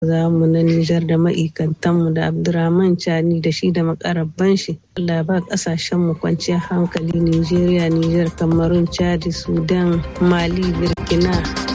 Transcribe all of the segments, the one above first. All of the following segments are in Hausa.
za mu na Nijar da ma'aikantanmu da Abdurrahman Chani da shi da makarabban shi. Allah ba kasashen mu kwanciyar hankali Nijeriya, Nijar, Kamarun, Chadi, Sudan, Mali, Burkina.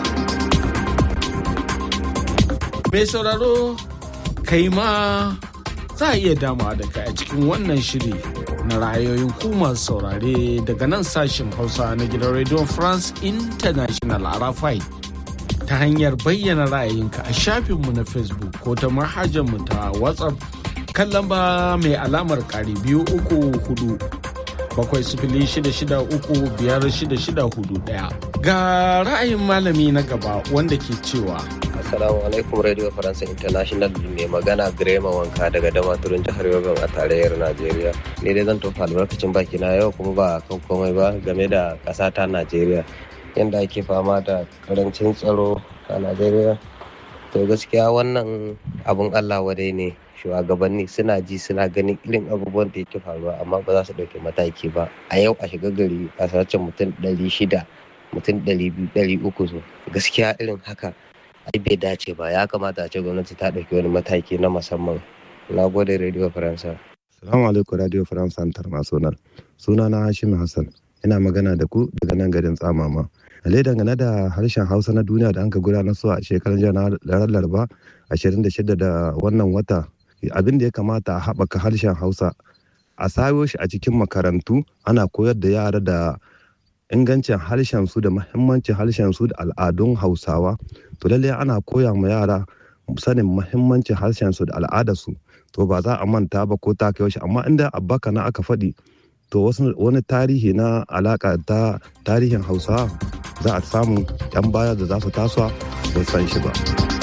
Mai sauraro kai ma za a iya dama da kai a cikin wannan shiri na ra'ayoyin ku masu saurare daga nan sashen Hausa na gidan Radio France International Arafai. ta hanyar bayyana ra'ayinka a shafinmu na facebook ko ta mu ta whatsapp kan lamba mai alamar kari biyu uku hudu bakwai sifili shida shida uku biyar shida shida hudu daya ga ra'ayin malami na gaba wanda ke cewa Assalamu alaikum Radio Faransa International mai magana Grema Wanka daga Damaturin jihar Yobe a tarayyar Najeriya. Ni dai zan tofa albarkacin baki na yau kuma ba kan komai ba game da ƙasa ta Najeriya. yadda ake fama da karancin tsaro a najeriya to gaskiya wannan abun allah wadai ne shugabanni suna ji suna ganin irin abubuwan da yake faruwa amma ba za su ɗauki mataki ba a yau a shiga gari a sace mutum ɗari shida mutum ɗari biyu ɗari uku so gaskiya irin haka ai bai dace ba ya kamata a ce gwamnati ta ɗauki wani mataki na musamman na gode radio faransa salamu alaikum radio faransa international suna na hashim hassan ina magana da ku daga nan garin tsamama ale dangane da harshen hausa na duniya da an ka gudanar su a shekarar janar laraba 26 da wannan wata abin da ya kamata a haɓaka harshen hausa a sayo shi a cikin makarantu ana koyar da yara da ingancin harshen su da mahimmancin harshen su da al'adun hausawa to lallai ana koya ma yara sanin mahimmancin harshen su da al'adarsu to ba za a manta ba ko ta kai shi amma inda abbaka na aka faɗi to wani tarihi na alaka ta tarihin hausa za a samu yan baya da za su tasowa sun san shi ba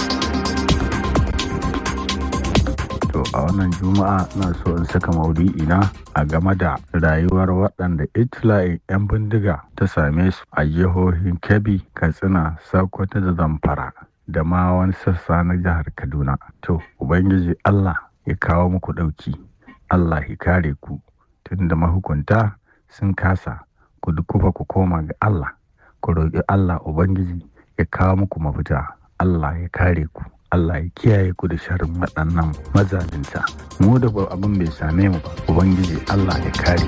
to a wannan juma'a na so in saka maudu'i na a game da rayuwar waɗanda itila'in 'yan bindiga ta same su a jihohin kebbi katsina sokoto da zamfara da ma wani sassa na jihar kaduna to ubangiji allah ya kawo muku ɗauki allah ya kare ku tunda mahukunta sun kasa ku dukufa ku koma ga Allah ku roƙi Allah Ubangiji ya kawo muku mafita Allah ya kare ku Allah ya kiyaye ku da sharrin waɗannan mazalinta mu da abin bai same mu ba Ubangiji Allah ya kare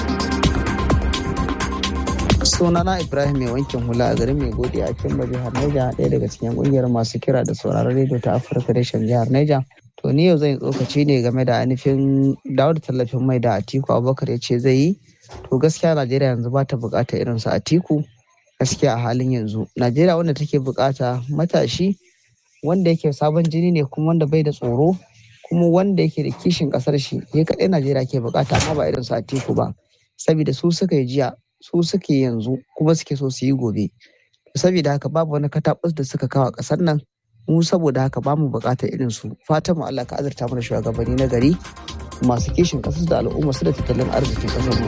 sunana ibrahim mai wankin hula a garin mai godi a cikin jihar neja ɗaya daga cikin ƙungiyar masu kira da sauraron rediyo ta afirka reshen jihar neja to ni yau zan yi tsokaci ne game da ainihin dawo da tallafin mai da atiku abubakar ya ce zai yi to gaskiya najeriya yanzu ba ta bukata irin su atiku gaskiya a halin yanzu najeriya wanda take bukata matashi wanda yake sabon jini ne kuma wanda bai da tsoro kuma wanda yake da kishin kasar shi ya kaɗai najeriya ke bukata amma ba irin su atiku ba saboda su suka yi jiya su suke yanzu kuma suke so su yi gobe saboda haka babu wani katabus da suka kawo kasar nan mu saboda haka ba mu bukatar irin su fatan mu Allah ka azurta mana shugabanni na gari masu kishin kasar da al'umma su da tattalin arzikin kasar mu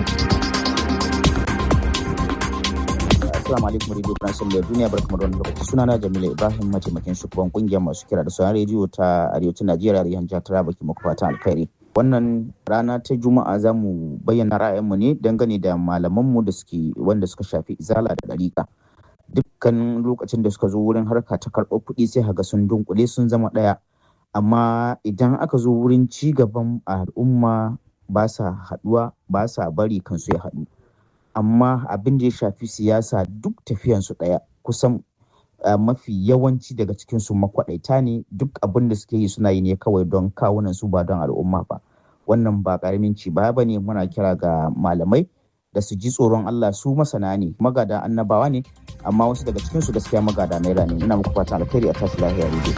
Assalamu alaikum Radio France da duniya barkamu da wannan lokaci sunana Jamila Ibrahim mataimakin shugaban kungiyar masu kira da sauran rediyo ta Arewacin Najeriya da jihar Taraba ke muku fatan alkhairi. Wannan rana ta Juma'a za mu bayyana ra'ayinmu ne dangane da malamanmu da suke wanda suka shafi izala da ɗariƙa. dukkan lokacin da suka zo wurin harka ta karɓar kuɗi sai haga sun dunkule sun zama ɗaya amma idan aka zo wurin ci gaban al'umma ba sa haɗuwa ba sa bari kansu ya haɗu amma abin da ya shafi siyasa duk tafiyansu ɗaya kusan mafi yawanci daga cikinsu makwaɗaita ne duk abin da suke yi suna yi ne kawai don kawunan su ba don al'umma ba wannan ba ƙaramin ci ba ne muna kira ga malamai da su ji tsoron Allah su masana ne magada annabawa ne amma wasu daga cikin su gaskiya magada naira ne ina muku fatan alkhairi a tashi lafiya ne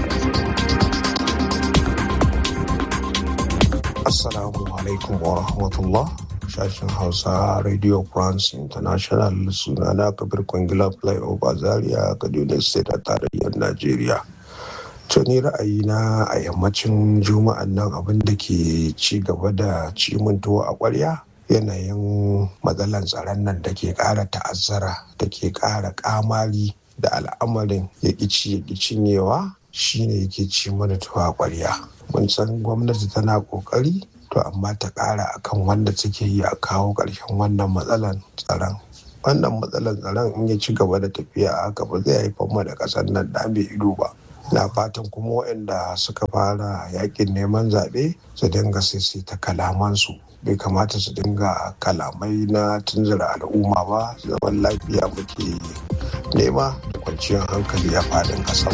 Assalamu alaikum wa rahmatullah sashen Hausa Radio France International sunana Kabir Kwangila Flyover Zaria Kaduna State a tarayyar Najeriya. To ni ra'ayina a yammacin juma'an nan abin da ke ci gaba da cimin tuwo a ƙwarya yanayin matsalar tsaron nan da ke ƙara ta'azzara da ke ƙara ƙamari da al'amarin ya ƙici ya cinyewa shine yake ci mana tuwa ƙwarya mun san gwamnati tana ƙoƙari to amma ta ƙara akan wanda take yi a kawo ƙarshen wannan matsalar tsaron wannan matsalar tsaron in ya ci gaba da tafiya a haka ba zai haifar mu da ƙasar nan da mai ido ba na fatan kuma waɗanda suka fara yakin neman zaɓe su dinga ta kalamansu bai kamata su dinga kalamai na tunzura al'umma ba zaman lafiya muke nema da kwanciyar hankali a faɗin ƙasar.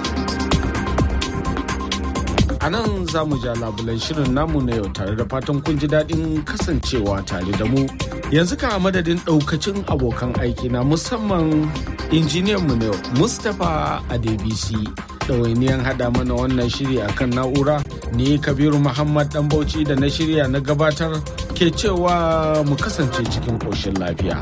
a nan za mu ja labulan shirin namu na yau tare da fatan kun ji daɗin kasancewa tare da mu yanzu ka a madadin ɗaukacin abokan aiki na musamman injiniyan mu na yau mustapha adebisi ɗawainiyan haɗa mana wannan shiri akan na'ura ni kabiru muhammad ɗan bauchi da na shirya na gabatar ke cewa mu kasance cikin ƙoshin lafiya.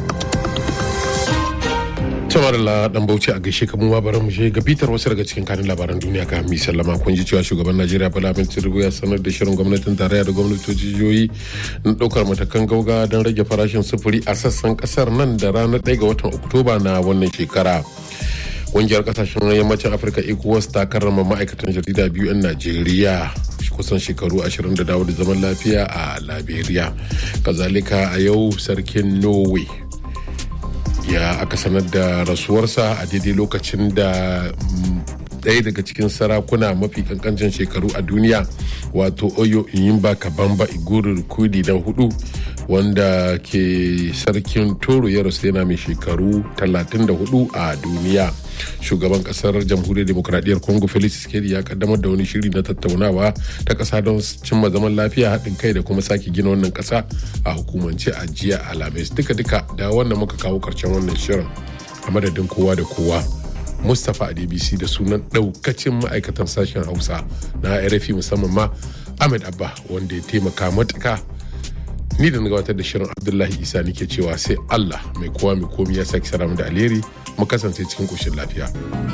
Tamar la dan Bauchi a gaishe kamar ma bari mu je ga bitar wasu daga cikin kanin labaran duniya ka mi sallama kun ji cewa shugaban Najeriya Bola Ahmed Tinubu ya sanar da shirin gwamnatin tarayya da gwamnatoci jihohi na daukar matakan gauga don rage farashin sufuri a sassan kasar nan da ranar 1 ga watan Oktoba na wannan shekara. Ƙungiyar kasashen yammacin Afirka ECOWAS ta karrama ma'aikatan jarida biyu 'yan Najeriya kusan shekaru 20 da dawo da zaman lafiya a Liberia. Kazalika a yau sarkin Norway ya aka sanar da rasuwarsa a daidai lokacin da ɗaya daga cikin sarakuna mafi kankancin shekaru a duniya wato oyo inyimba kabamba iguru kudi na hudu wanda ke sarkin toro ya rasu yana mai shekaru 34 a duniya shugaban kasar jamhuriyar demokradiyyar congo felix tshisekedi ya kaddamar da wani shiri na tattaunawa ta kasa don cimma zaman lafiya haɗin kai da kuma sake gina wannan kasa a hukumance a jiya alhamis duka-duka da wanda muka kawo karshen wannan shirin a madadin kowa da kowa mustapha a dbc da sunan daukacin ma'aikatan sashen hausa na rfi musamman ma ahmed abba wanda ya taimaka matuka ni da na gabatar da shirin abdullahi isa nike cewa sai allah mai kowa mai komi ya sake salamu da alheri mu kasance cikin koshin lafiya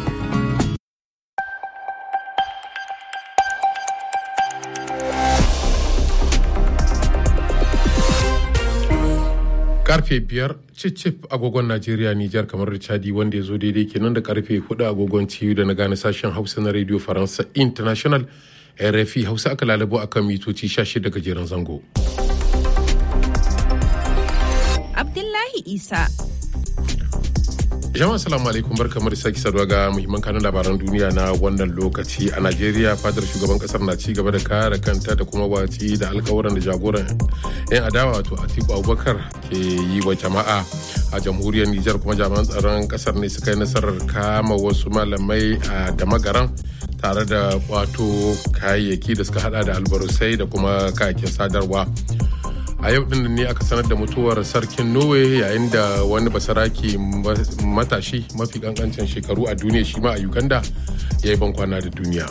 karfe biyar cicif agogon najeriya nijar kamar da chadi wanda ya zo daidai kenan da karfe hudu agogon ciyu da na gane sashen hausa na radio faransa international rfi hausa aka lalabo akan mitoci 16 gajeren zango abdullahi isa jama'a salamu alaikum bar kamar sake saduwa ga muhimman kanun labaran duniya na wannan lokaci a najeriya fadar shugaban kasar na ci gaba da kare kanta da kuma watsi da alkawuran da jagoran yan adawa wato atiku abubakar ke yi wa jama'a a jamhuriyar nijar kuma jami'an tsaron kasar ne suka yi nasarar kama wasu malamai a damagaran tare da wato kayayyaki da suka hada da albarusai da kuma kayakin sadarwa a yau din ne aka sanar da mutuwar sarkin norway yayin da wani basaraki matashi mafi kankancin shekaru a duniya shi ma a uganda ya yi bankwana da duniya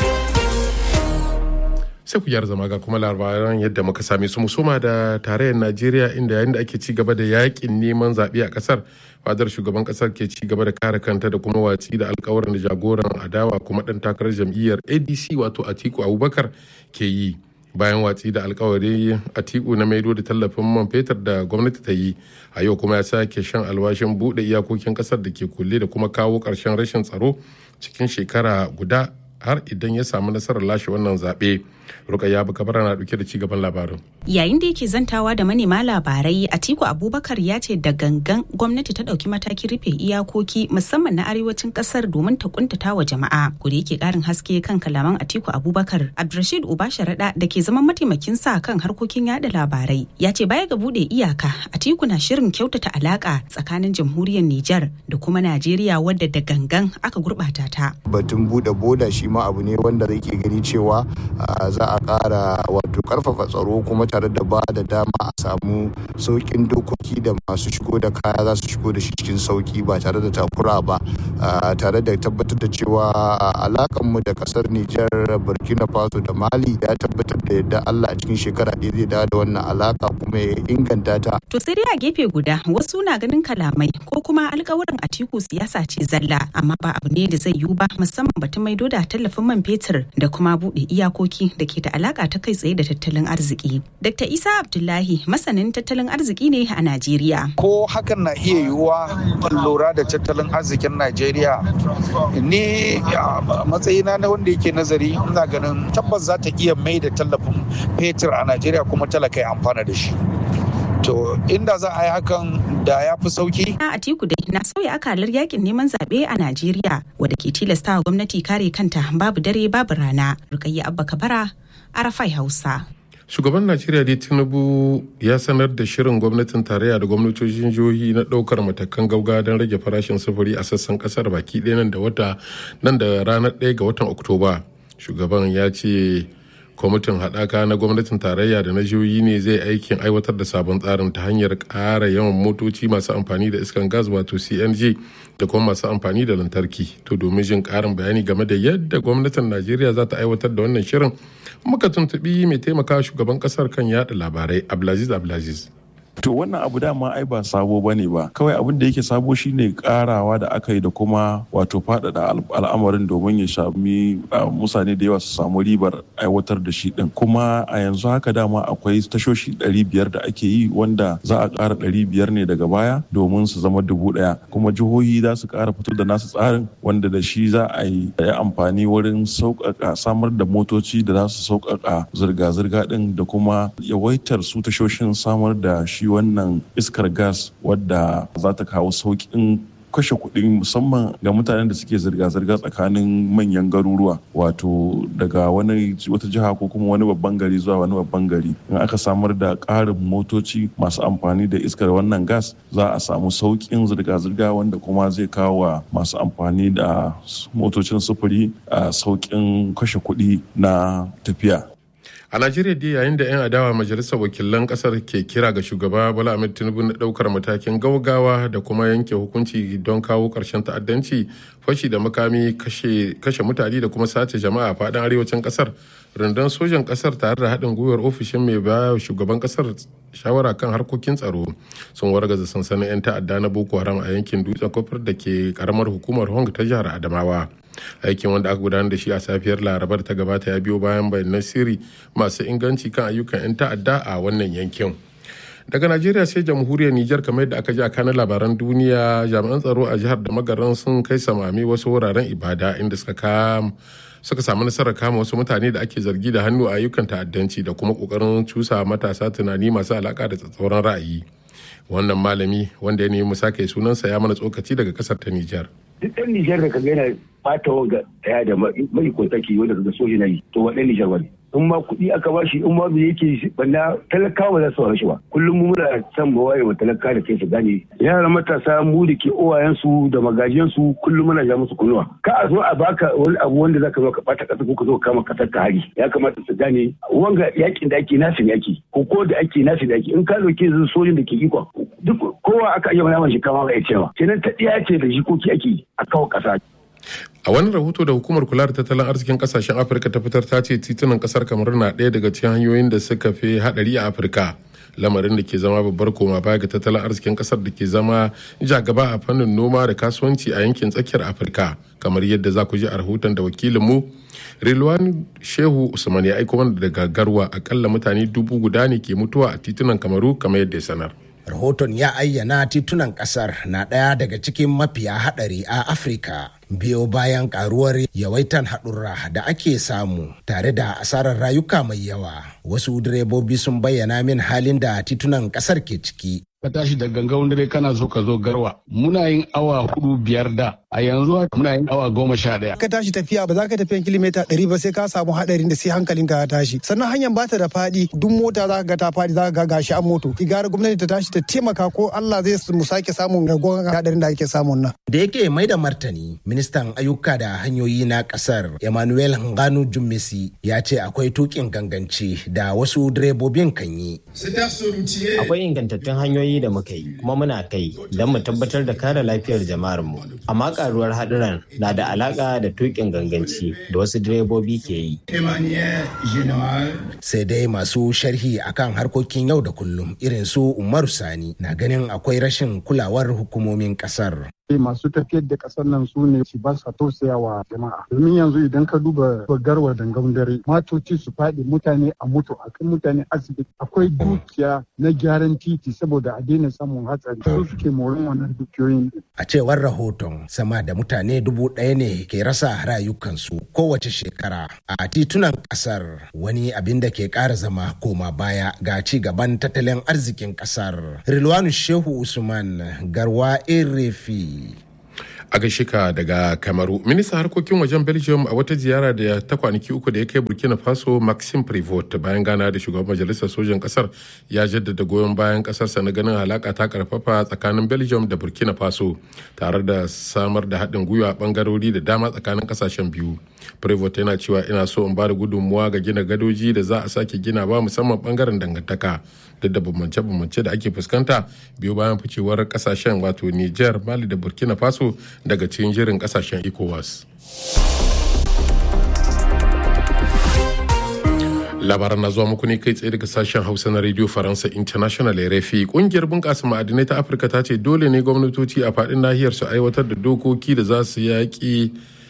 sai ku gyara zama ga kuma labaran yadda muka same su musoma da tarayyar najeriya inda yayin da ake ci gaba da yakin neman zaɓe a ƙasar fadar shugaban ƙasar ke ci gaba da kare kanta da kuma watsi da alkawarin da jagoran adawa kuma ɗan takarar jam'iyyar adc wato atiku abubakar ke yi bayan watsi da alkawari atiku na maido da tallafin man fetur da gwamnati ta yi a yau kuma ya sake shan alwashin buɗe iyakokin ƙasar da ke kulle da kuma kawo ƙarshen rashin tsaro cikin shekara guda har idan ya samu nasarar lashe wannan zaɓe rukayya bakabara na ɗauke da cigaban labarin yayin da yake zantawa da manema labarai atiku abubakar ya ce da gangan gwamnati ta ɗauki matakin rufe iyakoki musamman na arewacin ƙasar domin ta kuntata wa jama'a da yake ƙarin haske kan kalaman atiku abubakar abdulrashid ubasharaɗa da ke zaman mataimakin sa kan harkokin yada labarai ya ce baya ga buɗe iyaka atiku na shirin kyautata alaƙa tsakanin jamhuriyar nijar da kuma najeriya wadda da gangan aka gurɓata ta batun buɗe boda shi ma abu ne wanda zai ke gani cewa za a ƙara wato ƙarfafa tsaro kuma tare da ba da dama a samu sauƙin dokoki da masu shigo da kaya za su shigo da shi cikin sauƙi ba tare da takura ba tare da tabbatar da cewa alakanmu da ƙasar Nijar Burkina Faso da Mali ya tabbatar da yadda Allah a cikin shekara ɗaya zai dawo da wannan alaka kuma ya inganta ta. To sai dai a gefe guda wasu na ganin kalamai ko kuma alƙawuran Atiku siyasa ce zalla amma ba abu ne da zai yiwu ba musamman batun maido da tallafin man fetur da kuma buɗe iyakoki da ke da alaka ta kai tsaye da tattalin arziki. Dr. Isa Abdullahi masanin tattalin arziki ne a Najeriya. Ko hakan na iya yiwuwa lura da tattalin arzikin Najeriya ni a matsayina na wanda yake nazari ina ganin tabbas za ta iya mai da tallafin fetur a Najeriya kuma talaka ya amfana da shi. to inda za a yi hakan da ya fi sauki a atiku dai na sauya akalar yakin neman zaɓe a najeriya wadda ke tilastawa gwamnati kare kanta babu dare babu rana rukayya abba kabara arafai hausa shugaban najeriya dai tinubu ya sanar da shirin gwamnatin tarayya da gwamnatocin jihohi na daukar matakan gauga don rage farashin sufuri a sassan kasar baki ɗaya nan da wata nan da ranar ɗaya ga watan oktoba shugaban ya ce kwamitin haɗaka na gwamnatin tarayya da na jihohi ne zai aikin aiwatar da sabon tsarin ta hanyar ƙara yawan motoci masu amfani da iskan gas wato cng da kuma masu amfani da lantarki to domin jin ƙarin bayani game da yadda gwamnatin najeriya za ta aiwatar da wannan shirin muka tuntuɓi mai taimaka shugaban ƙasar kan yaɗa labarai abdulaziz abdulaziz to wannan abu dama ai ba sabo bane ba kawai abin da yake sabo shine karawa da aka yi da kuma wato faɗaɗa al'amarin domin ya shami mutane da yawa su samu ribar aiwatar da shi din kuma a yanzu haka dama akwai tashoshi 500 da ake yi wanda za a ƙara 500 ne daga baya domin su zama dubu ɗaya kuma jihohi za su ƙara fito da nasu tsarin wanda da shi za a yi amfani wurin sauƙaƙa samar da motoci da za su sauƙaƙa zirga-zirga din da kuma yawaitar su tashoshin samar da shi wannan iskar gas wadda za ta kawo sauƙin kashe kuɗi musamman ga mutanen da suke zirga-zirga tsakanin manyan garuruwa wato daga wani wata jiha ko kuma wani babban gari zuwa wani babban gari in aka samar da ƙarin motoci masu amfani da iskar wannan gas za a samu sauƙin zirga-zirga wanda kuma zai kawo wa masu amfani da motocin sufuri a sauƙin kashe kuɗi na tafiya a najeriya dai yayin da 'yan adawa majalisar wakilan kasar ke kira ga shugaba bola ahmed tinubu na daukar matakin gaugawa da kuma yanke hukunci don kawo karshen ta'addanci fashi da makami kashe mutane da kuma sace jama'a a faɗin arewacin kasar rundunar sojan kasar tare da haɗin gwiwar ofishin mai baya shugaban kasar shawara kan harkokin tsaro sun wargaza sansanin 'yan ta'adda na boko haram a yankin dutsen kofar da ke karamar hukumar hong ta jihar adamawa aikin wanda aka gudanar da shi a safiyar larabar ta gabata ya biyo bayan bayanan sirri masu inganci kan ayyukan 'yan ta'adda a wannan yankin daga najeriya sai jamhuriyar nijar kamar yadda aka ji a kanan labaran duniya jami'an tsaro a jihar da magaran sun kai samami wasu wuraren ibada inda suka kama suka samu nasarar kama wasu mutane da ake zargi da hannu a ayyukan ta'addanci da kuma kokarin cusa matasa tunani masu alaka da tsatsauran ra'ayi wannan malami wanda ya nemi sake sunansa ya mana tsokaci daga kasar ta nijar duk ɗan Nijar da kaga yana bata wanga daya da mai kwantaki wanda kaga soji na yi to waɗannan Nijar wani. In ma kuɗi aka ba shi in ma bai yake banda talakawa za su shi ba. Kullum mu muna son mu waye wa talaka da kai su gane. Yara matasa mu da ke uwayensu da magajiyansu kullum muna ja musu kunnuwa. Ka a zo a baka wani abu wanda zaka zo ka bata kasa ko ka zo ka kama kasar ka hari. Ya kamata su gane wanga yakin da ake nasin yaki ko ko da ake nasin yaki in ka dauke sojin da ke ikon duk kowa aka iya mana shi kama ba ya cewa. Kenan ta ɗiya ce da jikoki ake a kawo ƙasa. A wani rahoto da hukumar kula da tattalin arzikin kasashen Afirka ta fitar ta ce titunan kasar kamar na ɗaya daga cikin hanyoyin da suka fi haɗari a Afirka. Lamarin da ke zama babbar koma baya ga tattalin arzikin kasar da ke zama ja gaba a fannin noma da kasuwanci a yankin tsakiyar Afirka. Kamar yadda za ku ji a rahoton da wakilinmu Rilwan Shehu Usman ya aiko mana daga Garwa akalla mutane dubu guda ne ke mutuwa a titunan Kamaru kamar yadda ya sanar. rahoton ya ayyana titunan kasar na ɗaya daga cikin mafiya haɗari a afirka biyo bayan karuwar yawaitan haɗurra da ake samu tare da asarar rayuka mai yawa wasu direbobi sun bayyana min halin da titunan kasar ke ciki ka tashi da gangan dare kana so ka zo garwa muna yin awa hudu biyar da a yanzu muna yin awa goma sha daya ka tashi tafiya ba za ka tafiya kilomita ɗari ba sai ka samu haɗarin da sai hankalin ka ya tashi sannan hanyar bata da faɗi duk mota za ka ga ta faɗi za ka ga gashi an moto gara gwamnati ta tashi ta taimaka ko Allah zai mu sake samun ragon haɗarin da ake samun nan da yake mai da martani ministan ayyuka da hanyoyi na kasar emmanuel nganu jummesi ya ce akwai tukin ganganci da wasu direbobin kan yi akwai ingantattun hanyoyi da muka yi kuma muna kai don mu tabbatar da kare lafiyar jama'ar mu amma karuwar haɗuran na da alaka da tukin ganganci da wasu direbobi ke yi sai dai masu sharhi akan harkokin yau da kullum irin su umaru sani na ganin akwai rashin kulawar hukumomin kasar masu tafiyar da kasar nan su ne su ba sa tausaya wa jama'a domin yanzu idan ka duba garwa dangan dare matoci su faɗi mutane a mutu a kan mutane asibiti akwai dukiya na gyaran titi saboda a daina samun hatsari su suke morin wannan dukiyoyin a cewar rahoton sama da mutane dubu ɗaya ne ke rasa rayukansu kowace shekara a titunan ƙasar wani abin da ke ƙara zama koma baya ga ci gaban tattalin arzikin ƙasar rilwanu shehu usman garwa erefi a gaishe ka daga kamaru ministan harkokin wajen belgium a wata ziyara da ta kwanaki uku da ya kai burkina faso maxim prevot bayan gana da shugaban majalisar sojan kasar ya jaddada goyon bayan kasarsa na ganin alaka ta karfafa tsakanin belgium da burkina faso tare da samar da haɗin gwiwa a bangarori da dama tsakanin kasashen biyu prevot yana cewa ina so in ba da gudunmuwa ga gina gadoji da za a sake gina ba musamman bangaren dangantaka duk da bambance-bambance da ake fuskanta biyu bayan ficewar kasashen wato niger mali da burkina faso daga cikin jirin kasashen ecowas labaran na zuwa muku ne kai tsaye daga sashen hausa na radio faransa international rfi kungiyar bunƙasa ma'adinai ta afirka ta ce dole ne gwamnatoci a faɗin nahiyar su aiwatar da dokoki da za su yaƙi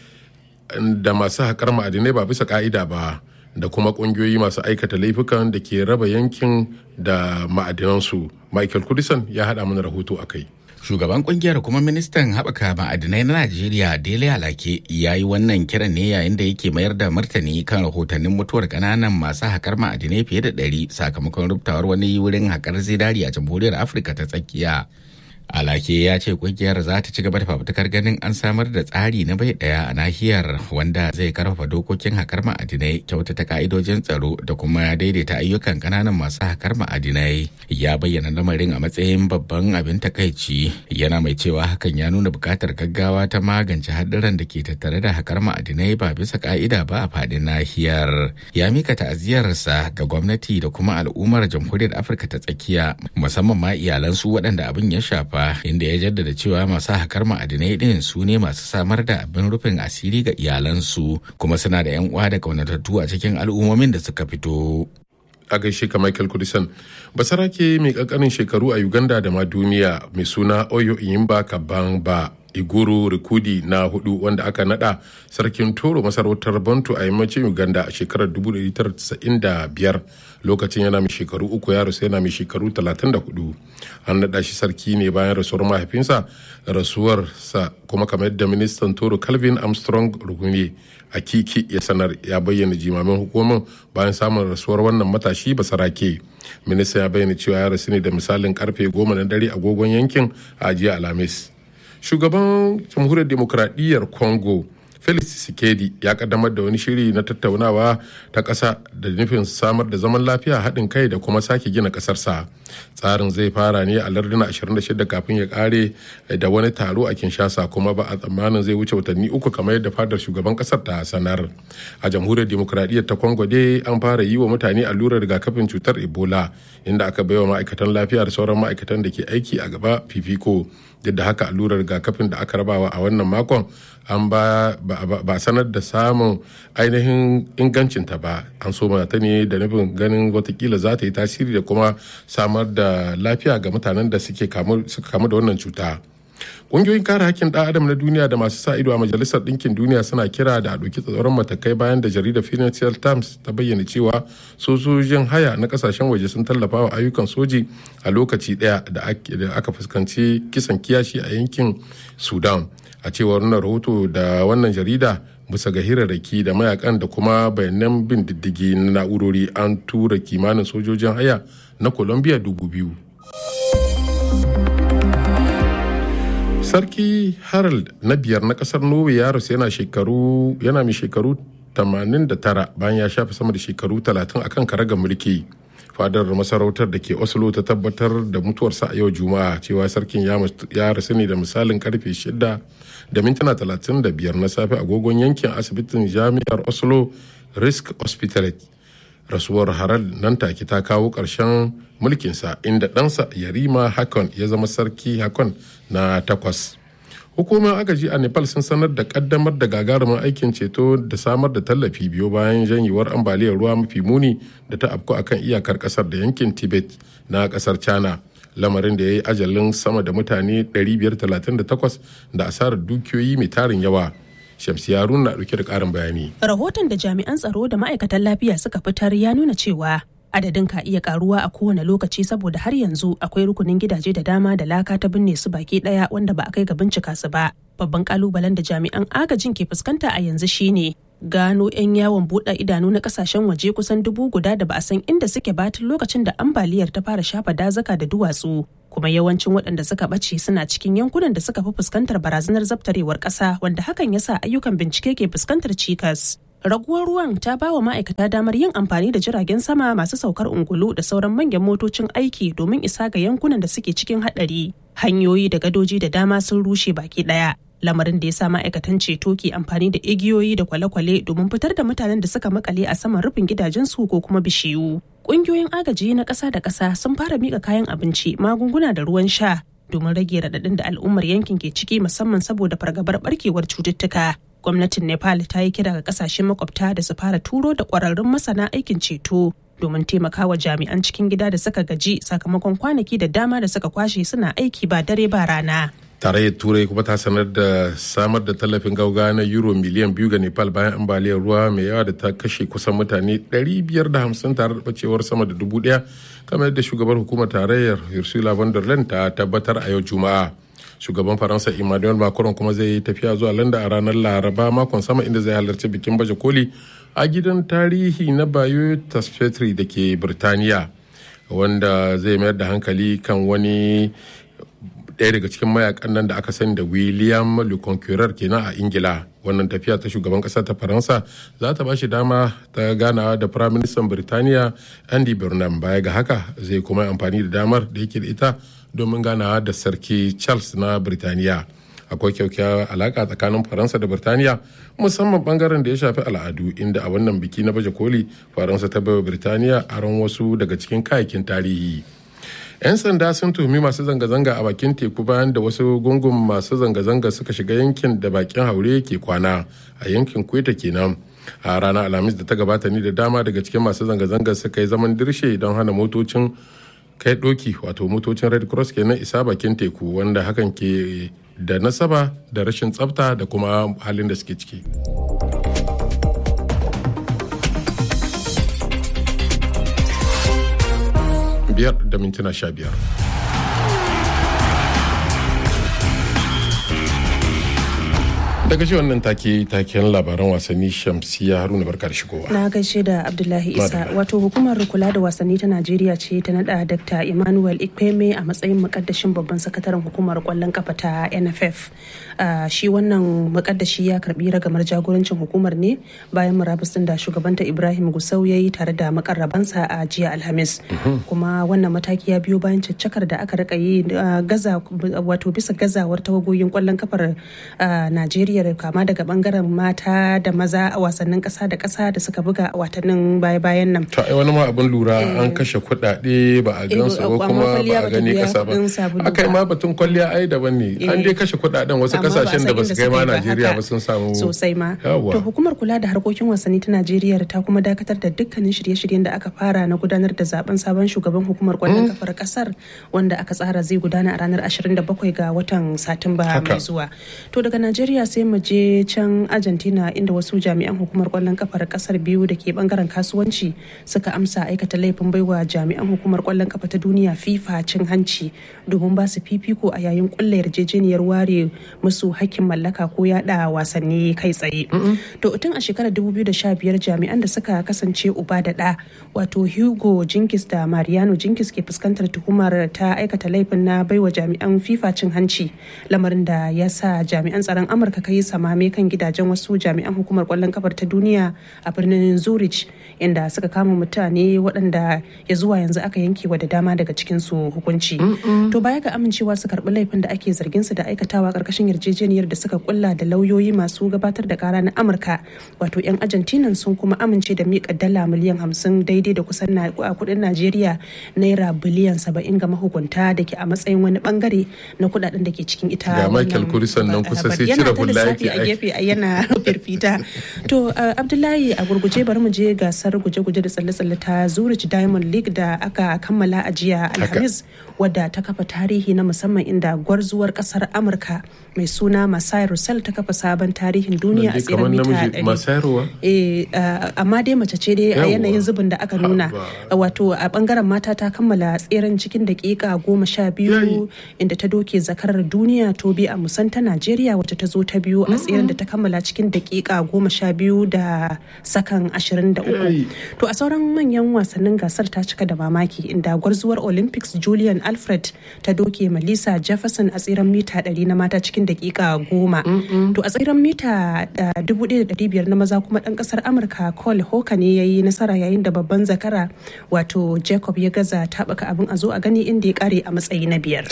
da masu haƙar ma'adinai ba bisa ƙa'ida ba da kuma kungiyoyi masu aikata laifukan da ke raba yankin da ma'adinansu michael kudisan ya haɗa mana rahoto a kai shugaban kungiyar kuma ministan haɓaka ma'adinai na najeriya dele alake ya yi wannan kiran ne yayin da yake mayar da martani kan rahotannin mutuwar ƙananan masu haƙar ma'adinai fiye da ɗari sakamakon rubtawar wani wurin haƙar zinari a jamhuriyar afirka ta tsakiya alake ya ce kungiyar za ta ci gaba da fafutukar ganin an samar da tsari na bai daya a nahiyar wanda zai karfafa dokokin hakar ma'adinai kyautata ka'idojin tsaro da kuma daidaita ayyukan kananan masu hakar ma'adinai ya bayyana lamarin a matsayin babban abin takaici yana mai cewa hakan ya nuna buƙatar gaggawa ta magance haɗuran da ke tattare da hakar ma'adinai ba bisa ka'ida ba a faɗin nahiyar ya mika ta'aziyarsa ga gwamnati da kuma al'ummar jamhuriyar afirka ta tsakiya musamman ma iyalansu waɗanda abin ya shafa inda ya jaddada cewa masu hakar ma'adinai ɗin su ne masu samar da abin rufin asiri ga iyalansu kuma suna da 'yan uwa da kaunatattu a cikin al'ummomin da suka fito. a gaishe ka Michael Kudisan. Basarake mai kankanin shekaru a Uganda da ma duniya mai suna Oyo Iyimba Kabamba Iguru Rikudi na hudu wanda aka nada sarkin Toro masarautar Bantu a yammacin Uganda a shekarar 1995 lokacin yana mai shekaru uku ya rasu yana mai shekaru 34 an nada shi sarki ne bayan rasuwar mahaifinsa rasuwarsa kuma kamar yadda ministan Toro Calvin Armstrong Rugume a kiki ya sanar ya bayyana jimamin hukumar bayan samun rasuwar wannan matashi basarake minista ya bayyana cewa ya rasu ne da misalin karfe goma na dare agogon yankin a jiya alhamis shugaban jamhuriyar demokradiyyar congo felix sikedi ya kaddamar da wani shiri na tattaunawa ta ƙasa da nufin samar da zaman lafiya haɗin kai da kuma sake gina ƙasarsa tsarin zai fara ne a larduna 26 kafin ya ƙare da wani taro a kinshasa kuma ba a tsammanin zai wuce watanni uku kamar yadda fadar shugaban ƙasar ta sanar a jamhuriyar demokradiyyar ta congo dai an fara yi wa mutane allurar rigakafin cutar ebola inda aka baiwa ma'aikatan lafiya da sauran ma'aikatan da ke aiki a gaba fifiko duk da haka allurar rigakafin da aka rabawa a wannan makon an ba ba sanar da samun ainihin ingancinta ba an so ta ne da nufin ganin watakila za ta yi tasiri da kuma samar da lafiya ga mutanen da suke kamu da wannan cuta ƙungiyoyin kare hakkin ɗan adam na duniya da masu sa ido a majalisar ɗinkin duniya suna kira da a ɗauki tsaron matakai bayan da jaridar financial times ta bayyana cewa sojojin haya na ƙasashen waje sun tallafa wa ayyukan soji a lokaci ɗaya da aka fuskanci kisan kiyashi a yankin sudan a cewar wannan rahoto da wannan jarida bisa ga hirarraki da mayakan da kuma bayanan bin diddigi na na'urori an tura kimanin sojojin haya na colombia dubu biyu sarki harald na biyar na kasar norway ya rasu yana shekaru yana mai shekaru 89 bayan ya shafe sama da shekaru 30 akan karagar mulki fadar masarautar da ke oslo ta tabbatar da mutuwarsa a yau juma'a cewa sarkin ya rasu ne da misalin karfe 6 da mintuna 35 na safe agogon yankin asibitin jami'ar oslo risk hospital rasuwar harald nan take ta kawo ƙarshen mulkinsa inda ɗansa yarima hakon ya zama sarki hakon na takwas hukumar agaji a nepal sun sanar da kaddamar da gagarumin aikin ceto da samar da tallafi biyo bayan janyewar ambaliyar ruwa mafi muni da ta afku akan iyakar kasar da yankin tibet na kasar china lamarin da ya yi ajalin sama da mutane 538 da asarar dukiyoyi mai tarin yawa shamsiya haruna na dauke da karin bayani rahoton da jami'an tsaro da ma'aikatan lafiya suka fitar ya nuna cewa adadin ka iya karuwa a kowane lokaci saboda har yanzu akwai rukunin gidaje da dama da laka ta binne su baki daya wanda ba a kai ga bincika su ba babban kalubalen da jami'an agajin ke fuskanta a yanzu shine gano 'yan yawon buɗe idanu na kasashen waje kusan dubu guda da ba a san inda suke ba tun lokacin da ambaliyar ta fara shafa dazuka da duwatsu kuma yawancin waɗanda suka ɓace suna cikin yankunan da suka fi fuskantar barazanar zabtarewar ƙasa wanda hakan ya sa ayyukan bincike ke fuskantar cikas raguwar ruwan ta ba wa ma'aikata damar yin amfani da jiragen sama masu saukar ungulu da sauran manyan motocin aiki domin isa ga yankunan da suke cikin haɗari hanyoyi da gadoji da dama sun rushe baki ɗaya lamarin da ya sa ma'aikatan ceto ke amfani da igiyoyi da kwale-kwale domin fitar da mutanen da suka makale a saman rufin gidajensu ko kuma bishiyu ƙungiyoyin agaji na ƙasa da ƙasa sun fara miƙa kayan abinci magunguna da ruwan sha domin rage raɗaɗin da al'ummar yankin ke ciki musamman saboda fargabar barkewar cututtuka gwamnatin nepal ta yi kira ga kasashen makwabta da su fara turo da kwararrun masana aikin ceto domin taimakawa jami'an cikin gida da suka gaji sakamakon kwanaki da dama da suka kwashe suna aiki ba dare ba rana tarayyar turai kuma ta sanar da samar da tallafin gauga na euro miliyan biyu ga nepal bayan ambaliyar ruwa mai yawa da ta kashe kusan mutane 550 tare da bacewar sama da dubu daya kamar yadda shugabar hukumar tarayyar ursula von der leyen ta tabbatar a yau juma'a shugaban faransa emmanuel macron kuma zai yi tafiya zuwa london a ranar laraba makon sama inda zai halarci bikin baje koli a gidan tarihi na bayo tasfetri da ke birtaniya wanda zai mayar da hankali kan wani ɗaya daga cikin mayakan nan da aka sani da william le conqueror kenan a ingila wannan tafiya ta shugaban ƙasa ta faransa za ta ba shi dama ta ganawa da firaministan birtaniya andy burnham baya ga haka zai kuma amfani da damar da yake da ita domin ganawa da sarki charles na birtaniya akwai kyaukyawar alaka tsakanin faransa da birtaniya musamman bangaren da ya shafi al'adu inda a wannan biki na baje koli faransa ta baiwa birtaniya aron wasu daga cikin kayayyakin tarihi 'yan sanda sun tuhumi masu zanga-zanga a bakin teku bayan da wasu gungun masu zanga-zanga suka shiga yankin da bakin haure ke kwana a yankin kweta kenan a ranar alhamis da ta gabata ni da dama daga cikin masu zanga-zanga suka yi zaman dirshe don hana motocin kai doki wato motocin red cross kenan isa bakin teku wanda hakan ke da nasaba da rashin tsafta da kuma halin da suke ciki. biyar da mintuna sha biyar. daga shi wannan take taken labaran wasanni shamsiya haruna barka da shigowa na gaishe da abdullahi isa wato hukumar kula da wasanni ta najeriya ce ta nada dr emmanuel ikpeme a matsayin mukaddashin babban sakataren hukumar kwallon kafa ta nff shi wannan mukaddashi ya karbi ragamar jagorancin hukumar ne bayan murabus din da shugabanta ibrahim gusau ya yi tare da makarrabansa a jiya alhamis kuma wannan mataki ya biyo bayan caccakar da aka rika yi gaza wato bisa gazawar tawagoyin kwallon kafar najeriya Najeriya kama daga bangaren mata da maza a wasannin kasa da kasa da suka buga a watannin baya-bayan nan. To ai wani ma abin lura an kashe kuɗaɗe ba a gansu ba kuma ba a gani kasa ba. Akai ma batun kwalliya ai daban ne. An dai kashe kuɗaɗen wasu kasashen da ba su kai ma Najeriya ba sun samu. Sosai ma. To hukumar kula da harkokin wasanni ta Najeriya ta kuma dakatar da dukkanin shirye-shiryen da aka fara na gudanar da zaben sabon shugaban hukumar kwallon kafar kasar wanda aka tsara zai gudana a ranar 27 ga watan Satumba mai zuwa. To daga Najeriya sai mu je can argentina inda wasu jami'an hukumar kwallon kafar kasar biyu da ke bangaren kasuwanci suka amsa aikata laifin baiwa jami'an hukumar kwallon kafa ta duniya fifa cin hanci domin ba su fifiko a yayin kulla yarjejeniyar ware musu hakkin mallaka ko yada wasanni kai tsaye to tun a shekarar 2015 jami'an da suka kasance uba da da wato hugo jinkis da mariano jinkis ke fuskantar tuhumar ta aikata laifin na baiwa jami'an fifa cin hanci lamarin da ya sa jami'an tsaron amurka kai samame kan gidajen wasu jami'an hukumar kwallon kafar ta duniya a birnin zurich inda suka kama mutane waɗanda ya zuwa yanzu aka yanke wa da dama daga cikin su hukunci to baya ga amincewa su karɓi laifin da ake zargin su da aikatawa ƙarƙashin yarjejeniyar da suka kulla da lauyoyi masu gabatar da kara na amurka wato 'yan argentina sun kuma amince da miƙa dala miliyan hamsin daidai da kusan kuɗin najeriya naira biliyan saba'in ga mahukunta da ke a matsayin wani bangare na kuɗaɗen da ke cikin ita ga michael kurisan nan kusa sai cire hula lissafi a gefe a yana firfita to abdullahi a gurguje bari mu je gasar guje-guje da tsalle-tsalle ta zurich diamond league da aka kammala a jiya alhamis wadda ta kafa tarihi na musamman inda gwarzuwar kasar amurka mai suna masai russell ta kafa sabon tarihin duniya a tsirin mita 100 amma dai mace ce dai a yanayin zubin da aka nuna wato a bangaren mata ta kammala tseren cikin dakika goma sha biyu inda ta doke zakarar duniya tobi a musan ta najeriya wacce ta zo ta biyu a tseren da ta kammala cikin dakika goma sha biyu da sakan ashirin da uku to a sauran manyan wasannin gasar ta cika da mamaki inda gwarzuwar olympics julian alfred ta doke malisa jefferson a tseren mita 100 na mata cikin dakika goma to a tseren mita 1500 na maza kuma dan kasar amurka cole hoka ne ya yi nasara yayin da babban zakara wato jacob ya gaza taɓaka abin a zo a gani inda ya kare a matsayi na biyar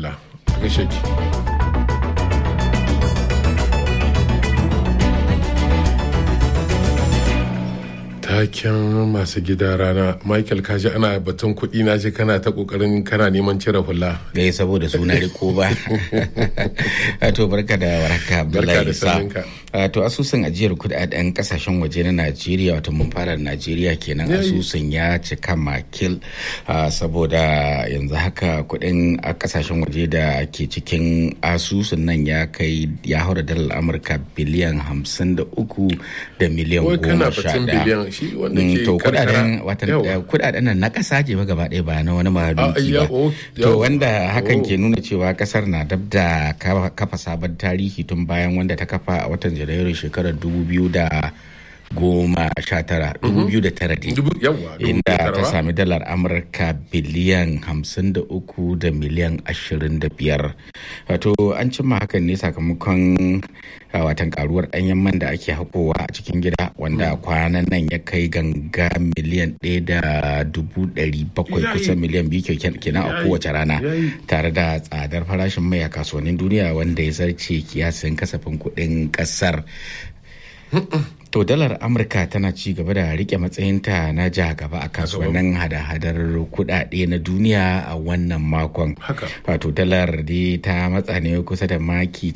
taken masu gida rana michael kaji ana batun kuɗi na ji kana ta kokarin kana neman cire hula gai saboda suna riko ba to barka da warhaka abdullahi isa to asusun ajiyar kudaden kasashen waje na najeriya wato mun fara najeriya kenan asusun ya cika makil saboda yanzu haka kudin kasashen waje da ke cikin asusun nan ya kai ya haura dalar amurka biliyan hamsin da uku da miliyan goma sha daya to kudaden watan kudaden nan na kasa ce ba gaba ɗaya ba na wani mahaluki ba to wanda hakan ke nuna cewa kasar na dab da kafa sabon tarihi tun bayan wanda ta kafa a watan janairu shekarar dubu biyu da goma sha tara dubu biyu da tara dai inda ta sami dalar amurka biliyan hamsin da uku da miliyan ashirin da biyar wato an cimma hakan ne sakamakon watan karuwar ɗanyen man da ake hakowa a cikin gida wanda kwanan nan ya kai ganga miliyan ɗaya da dubu ɗari bakwai kusan miliyan biyu kenan a kowace rana tare da tsadar farashin mai a kasuwannin duniya wanda ya zarce kiyasin kasafin kuɗin ƙasar To dalar Amurka tana ci gaba da rike matsayinta na ja gaba a kasuwannin hada-hadar kudade na duniya a wannan makon. Wato dalar dai ta matsa ne kusa da maki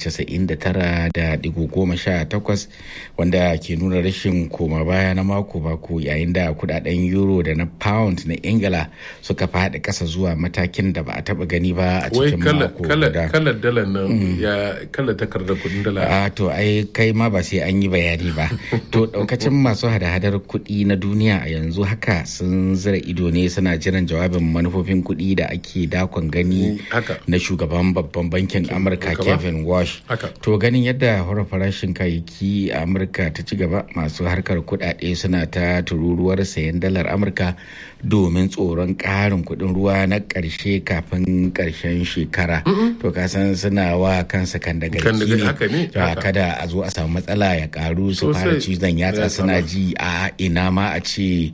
99.18 wanda ke nuna rashin koma baya na mako-mako yayin da kudaden euro da na pound na Ingila suka faɗi ƙasa zuwa matakin da ba a taɓa gani ba a cikin mako guda. Kalar dalar nan ya kalar takardar kudin dala. A to ai kai ma ba sai an yi bayani ba. to daukacin masu hada-hadar kuɗi na duniya a yanzu haka sun zira ido ne suna jiran jawabin manufofin kuɗi da ake dakon gani na shugaban babban bankin amurka kevin wash to ganin yadda hura farashin kayayyaki a amurka ta ci gaba masu harkar kuɗaɗe suna ta tururuwar sayan dalar amurka domin tsoron ƙarin kuɗin ruwa na ƙarshe kafin ƙarshen shekara to kasan suna wa kansa kan daga ne kada a zo a samu matsala ya ƙaru su fara cizon yatsa suna ji a ina ma a ce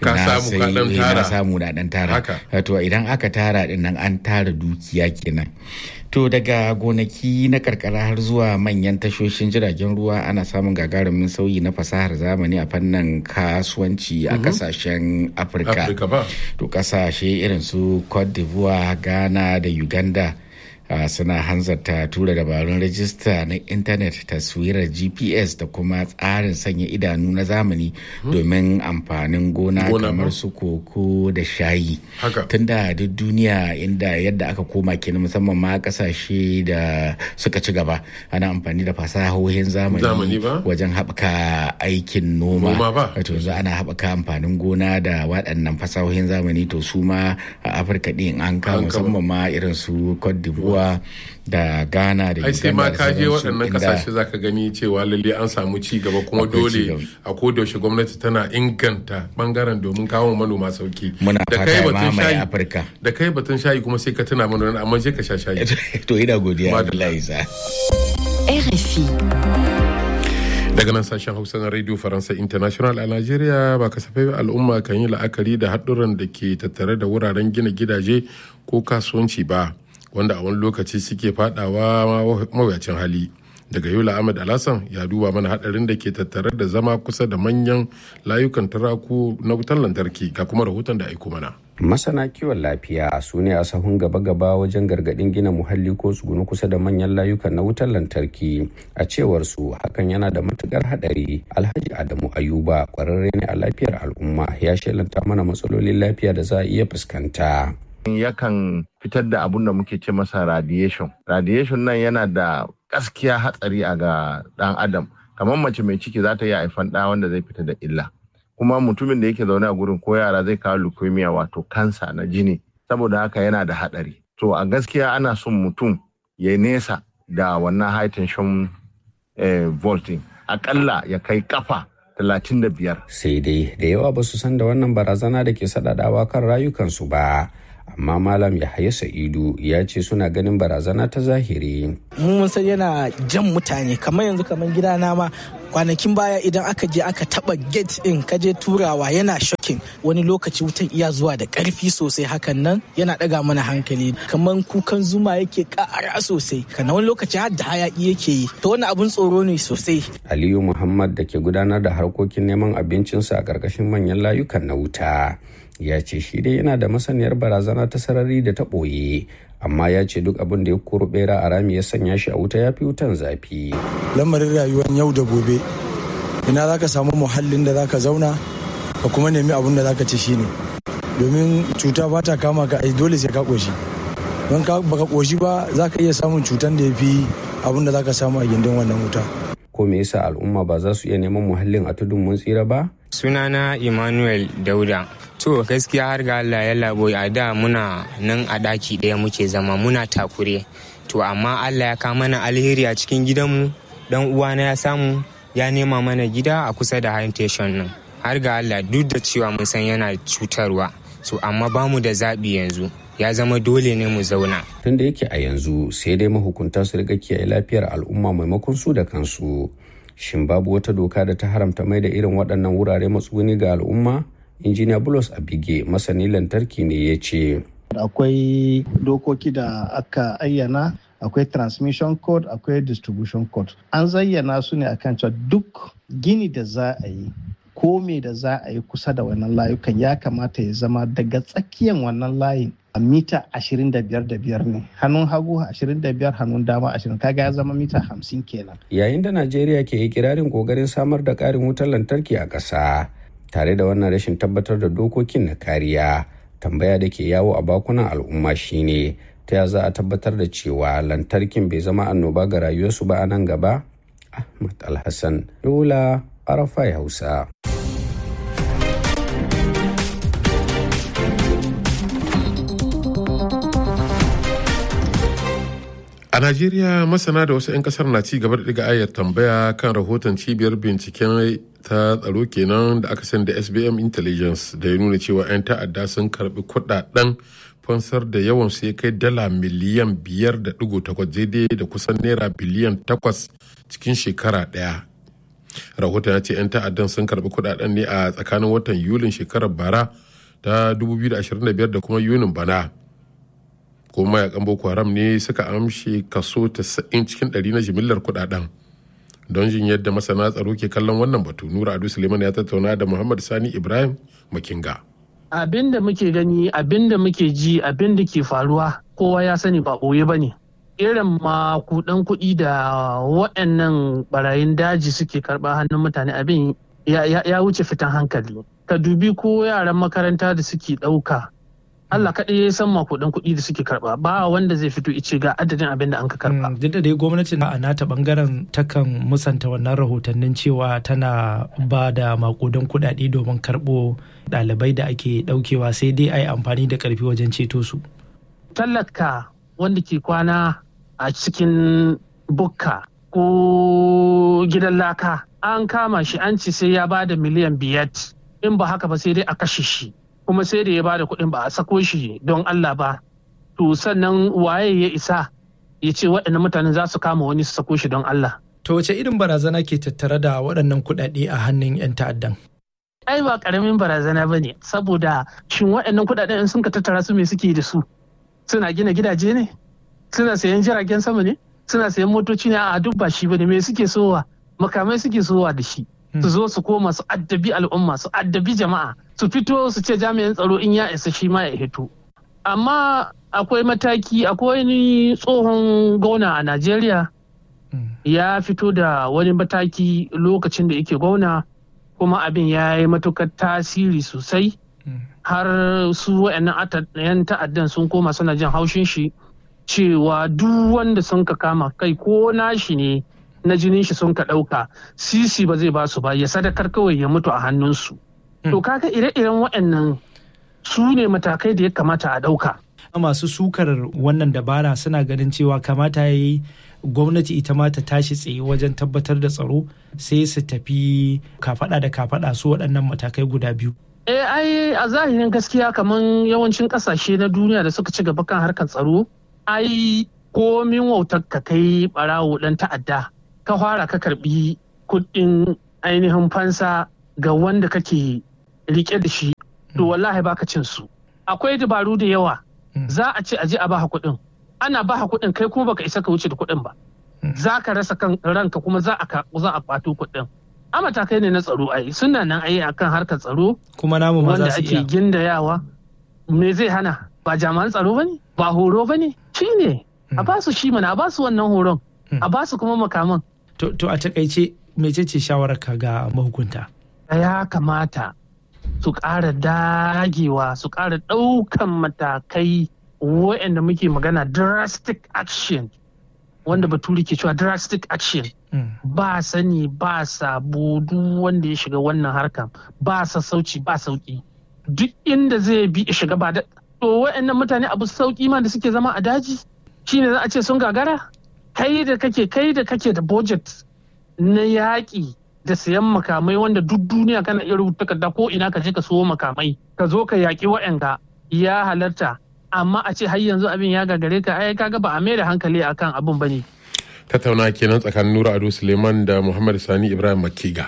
na samu na dan tara to idan aka tara din nan an tara dukiya kenan to daga gonaki na karkara har zuwa manyan tashoshin jiragen ruwa ana samun gagarumin sauyi na fasahar zamani a fannin kasuwanci a kasashen afirka to kasashe irin su cote d'ivoire ghana da uganda Uh, suna hanzarta tura dabarun rajista na intanet taswirar gps da kuma tsarin sanya idanu na zamani domin amfanin gona kamar su koko da shayi tunda duk duniya inda yadda aka koma kenan musamman ma kasashe da suka ci gaba ana amfani da fasahohin zamani wajen haɓaka aikin noma wato yanzu ana haɓaka amfanin gona da waɗannan fasahohin zamani to su ma a afirka ɗin an kama musamman ma irin su cote d'ivoire ruwa da ghana da ai sai ma ka je waɗannan kasashe za ka gani cewa lalle an samu ci gaba kuma dole a kodayaushe gwamnati tana inganta bangaren domin kawo manoma sauki muna fata mamaye afirka da kai batun shayi kuma sai ka tuna mana amma sai ka sha shayi to ina godiya Abdullahi Isa RFI daga nan sashen hausa na radio faransa international a najeriya ba kasafai al'umma kan yi la'akari da haɗuran da ke tattare da wuraren gina gidaje ko kasuwanci ba wanda a wani lokaci suke fadawa mawuyacin hali daga yola ahmed alhassan ya duba mana hadarin da ke tattare da zama kusa da manyan layukan taraku na wutar lantarki ga kuma rahoton da aiko mana masana kiwon lafiya su ne a sahun gaba-gaba wajen gargadin gina muhalli ko tsugunu kusa da manyan layukan na wutar lantarki a cewar su hakan yana da matukar hadari alhaji adamu ayuba kwararre ne a lafiyar al'umma ya shelanta mana matsalolin lafiya da za a iya fuskanta yakan fitar da abun da muke ce masa radiation radiation nan yana da gaskiya hatsari a ga dan adam kamar mace mai ciki za ta iya haifan ɗa wanda zai fita da illa kuma mutumin da yake zaune a gurin ko yara zai kawo leukemia wato kansa na jini saboda haka yana da haɗari to a gaskiya ana son mutum ya nesa da wannan high tension eh, volting akalla ya kai kafa 35 sai dai da yawa ba su san da wannan barazana da ke sadadawa kan rayukansu ba amma malam yahaya sa'idu ya ce suna ganin barazana ta zahiri mun san yana jan mutane kamar yanzu kamar gidana ma kwanakin baya idan aka je aka taba gate din ka je turawa yana shocking wani lokaci wutan iya zuwa da karfi sosai hakan nan yana daga mana hankali kamar kukan zuma yake kara sosai kana wani lokaci har da hayaki yake yi to wani abun tsoro ne sosai aliyu muhammad da ke gudanar da harkokin neman abincinsa a ƙarƙashin manyan layukan na wuta ya ce shi dai yana da masaniyar barazana ta sarari da ta ɓoye amma ya ce duk abin da ya koro bera a rami ya sanya shi a wuta ya fi wutan zafi lamarin rayuwar yau da gobe ina za ka samu muhallin da za ka zauna ka kuma nemi abin da za ka ci shine domin cuta ba ta kama ka dole sai ka ƙoshi don ka baka ƙoshi ba za ka iya samun cutan da ya fi abin da za ka samu a gindin wannan wuta ko me yasa al'umma ba za su iya neman muhallin a tudun mun tsira ba sunana emmanuel dauda to gaskiya har ga allah ya labo a da muna nan a ɗaki ɗaya muke zama muna takure to amma allah ya kama mana alheri a cikin gidanmu dan uwana ya samu ya nema mana gida a kusa da station nan har ga allah duk da cewa mun san yana cutarwa so amma bamu da zaɓi yanzu ya zama dole ne mu zauna. Tun da yake a yanzu sai dai mahukunta su riga kiyaye lafiyar al'umma maimakon su da kansu. Shin babu wata doka da ta haramta mai da irin waɗannan wurare matsuguni ga al'umma? Injiniya Bulos Abige masani lantarki ne ya ce. Akwai dokoki da aka ayyana akwai transmission code akwai distribution code an zayyana su ne akan cewa duk gini da za a yi ko me da za a yi kusa da wannan layukan ya kamata ya zama daga tsakiyan wannan layin a mita 25 ne hannun hagu 25 hannun dama 20 kaga ya zama mita 50 kenan yayin da najeriya ke ikirarin kokarin samar da karin wutar lantarki a ƙasa tare da wannan rashin tabbatar da dokokin na kariya tambaya da ke yawo a bakunan al'umma shine ta ya za a tabbatar da cewa lantarkin bai zama annoba ga rayuwarsu ba a nan gaba ahmad alhassan yola arafai hausa A Najeriya masana da wasu 'yan kasar na ci gaba da diga ayar tambaya kan rahoton cibiyar binciken ta tsaro kenan da aka sani da SBM Intelligence da ya nuna cewa 'yan ta'adda sun karbi kudaden fansar da yawan su ya kai dala miliyan biyar da digo takwas daidai da kusan naira biliyan takwas cikin shekara daya. Rahoton ya ce 'yan ta'addan sun karbi kudaden ne a tsakanin watan Yulin shekarar bara ta 2025 da kuma Yunin bana. kuma mayakan boko haram ne suka amshe kaso 90 cikin 100 na jimillar kudaden don jin yadda masana tsaro ke kallon wannan batu nura adu suleiman ya tattauna da muhammad sani ibrahim makinga abin da muke gani abin da muke ji abin da ke faruwa kowa ya sani ba ɓoye ba ne irin makudan kuɗi da waɗannan barayin daji suke karɓa hannun mutane abin ya wuce fitan hankali ka dubi ko yaran makaranta da suke ɗauka Allah kaɗai ya san makudan kuɗi da suke karɓa ba wanda zai fito ice ga adadin abin da an ka karɓa. Duk da dai gwamnati a nata bangaren takan musanta wannan rahotannin cewa tana ba da makudan kuɗaɗe domin karɓo ɗalibai da ake ɗaukewa sai dai a yi amfani da ƙarfi wajen ceto su. Tallaka wanda ke kwana a cikin bukka ko gidan laka an kama shi an ci sai ya ba da miliyan biyar in ba haka ba sai dai a kashe shi. kuma sai da ya ba da kuɗin ba a sako shi don Allah ba to sannan waye ya isa ya ce waɗannan mutanen za su kama wani su sako shi don Allah. To wace irin barazana ke tattare da waɗannan kuɗaɗe a hannun 'yan ta'addan? Ai ba ƙaramin barazana ba ne saboda shin waɗannan kuɗaɗen in sun ka tattara su me suke da su? Suna gina gidaje ne? Suna sayan jiragen sama ne? suna sayan motoci ne a duk ba shi bane me suke sowa makamai suke sowa da shi su zo su koma su addabi al'umma su addabi jama'a su fito su ce jami'an tsaro in ya isa shi ma ya hito amma akwai mataki akwai wani tsohon gona a najeriya ya fito da wani mataki lokacin da yake gwamna kuma abin ya yi matukar tasiri sosai har su wa'annan yan ta'addan sun koma suna jin haushin shi cewa duk wanda sun ka kama kai ko nashi ne na jinin shi sun ka ɗauka sisi ba zai ba su ba ya sadakar kawai ya mutu a hannunsu to kaga ire-iren waɗannan su ne matakai da ya kamata a ɗauka masu sukar wannan dabara suna ganin cewa kamata ya yi gwamnati ita ma ta tashi tsaye wajen tabbatar da tsaro sai su tafi kafada da kafada su waɗannan matakai guda biyu. Eh ai a zahirin gaskiya kamar yawancin ƙasashe na duniya da suka ci gaba kan harkar tsaro ai komin wautar ka kai barawo ɗan ta'adda ka fara ka karbi kuɗin ainihin fansa ga wanda kake rike da shi to wallahi baka cin su akwai dabaru da yawa za a ce aje a baka kuɗin ana baka kuɗin kai kuma baka isa ka wuce da kuɗin ba za ka rasa kan ranka kuma za a za a kwato kuɗin a matakai ne na tsaro ai suna nan ai akan harkar tsaro kuma namu ma za wanda su iya ake gindayawa me zai hana ba jami'an tsaro bane ba horo bane shine a ba su shi mana a ba su wannan horon a ba su kuma makaman to, to a takaice mecece shawarar ka ga mahukunta ya kamata su ƙara dagewa su ƙara ɗaukan matakai waɗanda muke magana drastic action wanda baturi ke cewa drastic action ba sani ba sabo duk wanda ya shiga wannan harkan ba sassauci ba sauki duk inda zai bi shiga ba da to waɗannan mutane abu sauki ma da suke zama a daji shine za a ce sun gagara kai da kake kai da kake da budget na yaƙi da sayan makamai wanda duk duniya kana iya rubuta takarda ko ina ka je ka siyo makamai ka zo ka yaƙi wa'yanka ya halarta amma a ce har yanzu abin ya gagare ka ai kaga ba a mai da hankali akan abin bane tattauna kenan tsakanin nura ado suleiman da muhammad sani ibrahim makiga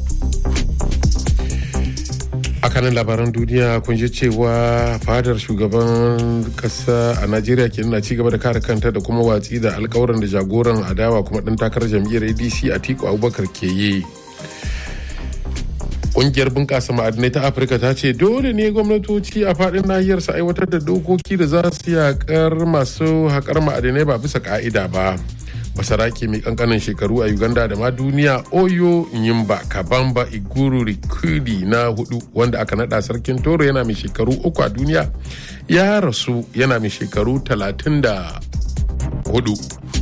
a kanin labaran duniya kun ji cewa fadar shugaban kasa a najeriya ke na cigaba da kare kanta da kuma watsi da alkawarin da jagoran adawa kuma ɗan takarar jam'iyyar adc a tiku abubakar ke yi Ƙungiyar bunƙasa ma'adinai ta Afirka ta ce dole ne gwamnatoci a faɗin nahiyar su aiwatar da dokoki da za su yaƙar masu haƙar ma'adinai ba bisa ƙa'ida ba. Masaraki mai ƙanƙanin shekaru a Uganda da ma duniya Oyo Nyimba Kabamba Iguru Rikudi na hudu wanda aka naɗa sarkin Toro yana mai shekaru uku a duniya ya rasu yana mai shekaru talatin da hudu.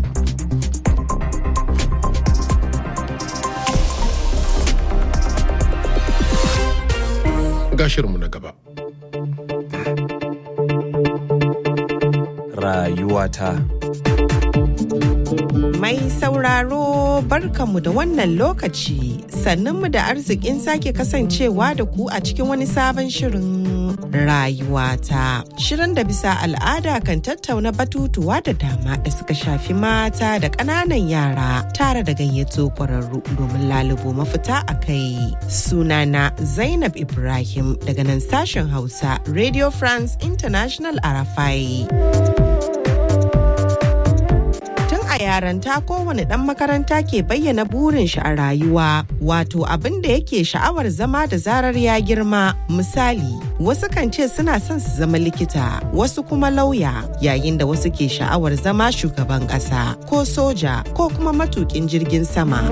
ga shirinmu na gaba. Rayuwata. Mai sauraro barkanmu da wannan lokaci sannunmu da arzikin sake kasancewa da ku a cikin wani sabon shirin rayuwata. Shirin da bisa al'ada kan tattauna batutuwa da dama da suka shafi mata da ƙananan yara tare da gayyato ƙwararru domin lalubo mafita a kai. Sunana Zainab Ibrahim daga nan sashen Hausa Radio France International Arafai. a yaranta kowane ɗan makaranta ke bayyana burin shi a rayuwa wato abin da yake sha'awar zama da zarar ya girma misali wasu kan ce suna son su zama likita wasu kuma lauya yayin da wasu ke sha'awar zama shugaban ƙasa ko soja ko kuma matukin jirgin sama.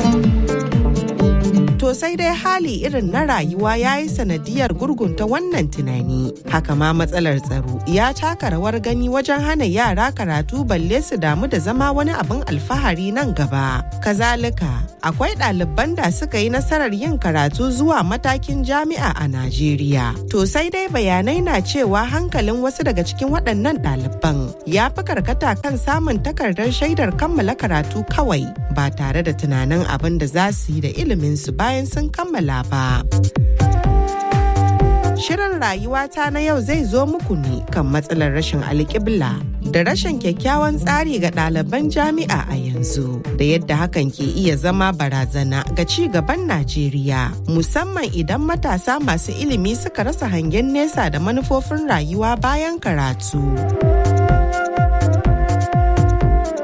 To sai dai hali irin na rayuwa ya yi sanadiyar gurgunta wannan tunani. Haka ma matsalar tsaro ya taka rawar gani wajen hana yara karatu balle su damu da zama wani abin alfahari nan gaba. Kazalika, akwai ɗaliban da suka yi nasarar yin karatu zuwa matakin jami'a a Najeriya. To sai dai bayanai na cewa hankalin wasu daga cikin waɗannan ɗaliban ya fi karkata kan samun takardar shaidar kammala karatu kawai ba tare da tunanin abin da za su yi da iliminsu ba bayan sun kammala ba. Shirin rayuwata na yau zai zo muku ne kan matsalar rashin alƙibla da rashin kyakkyawan tsari ga ɗaliban jami'a a yanzu da yadda hakan ke iya zama barazana ga ci gaban Najeriya musamman idan matasa masu ilimi suka rasa hangen nesa da manufofin rayuwa bayan karatu.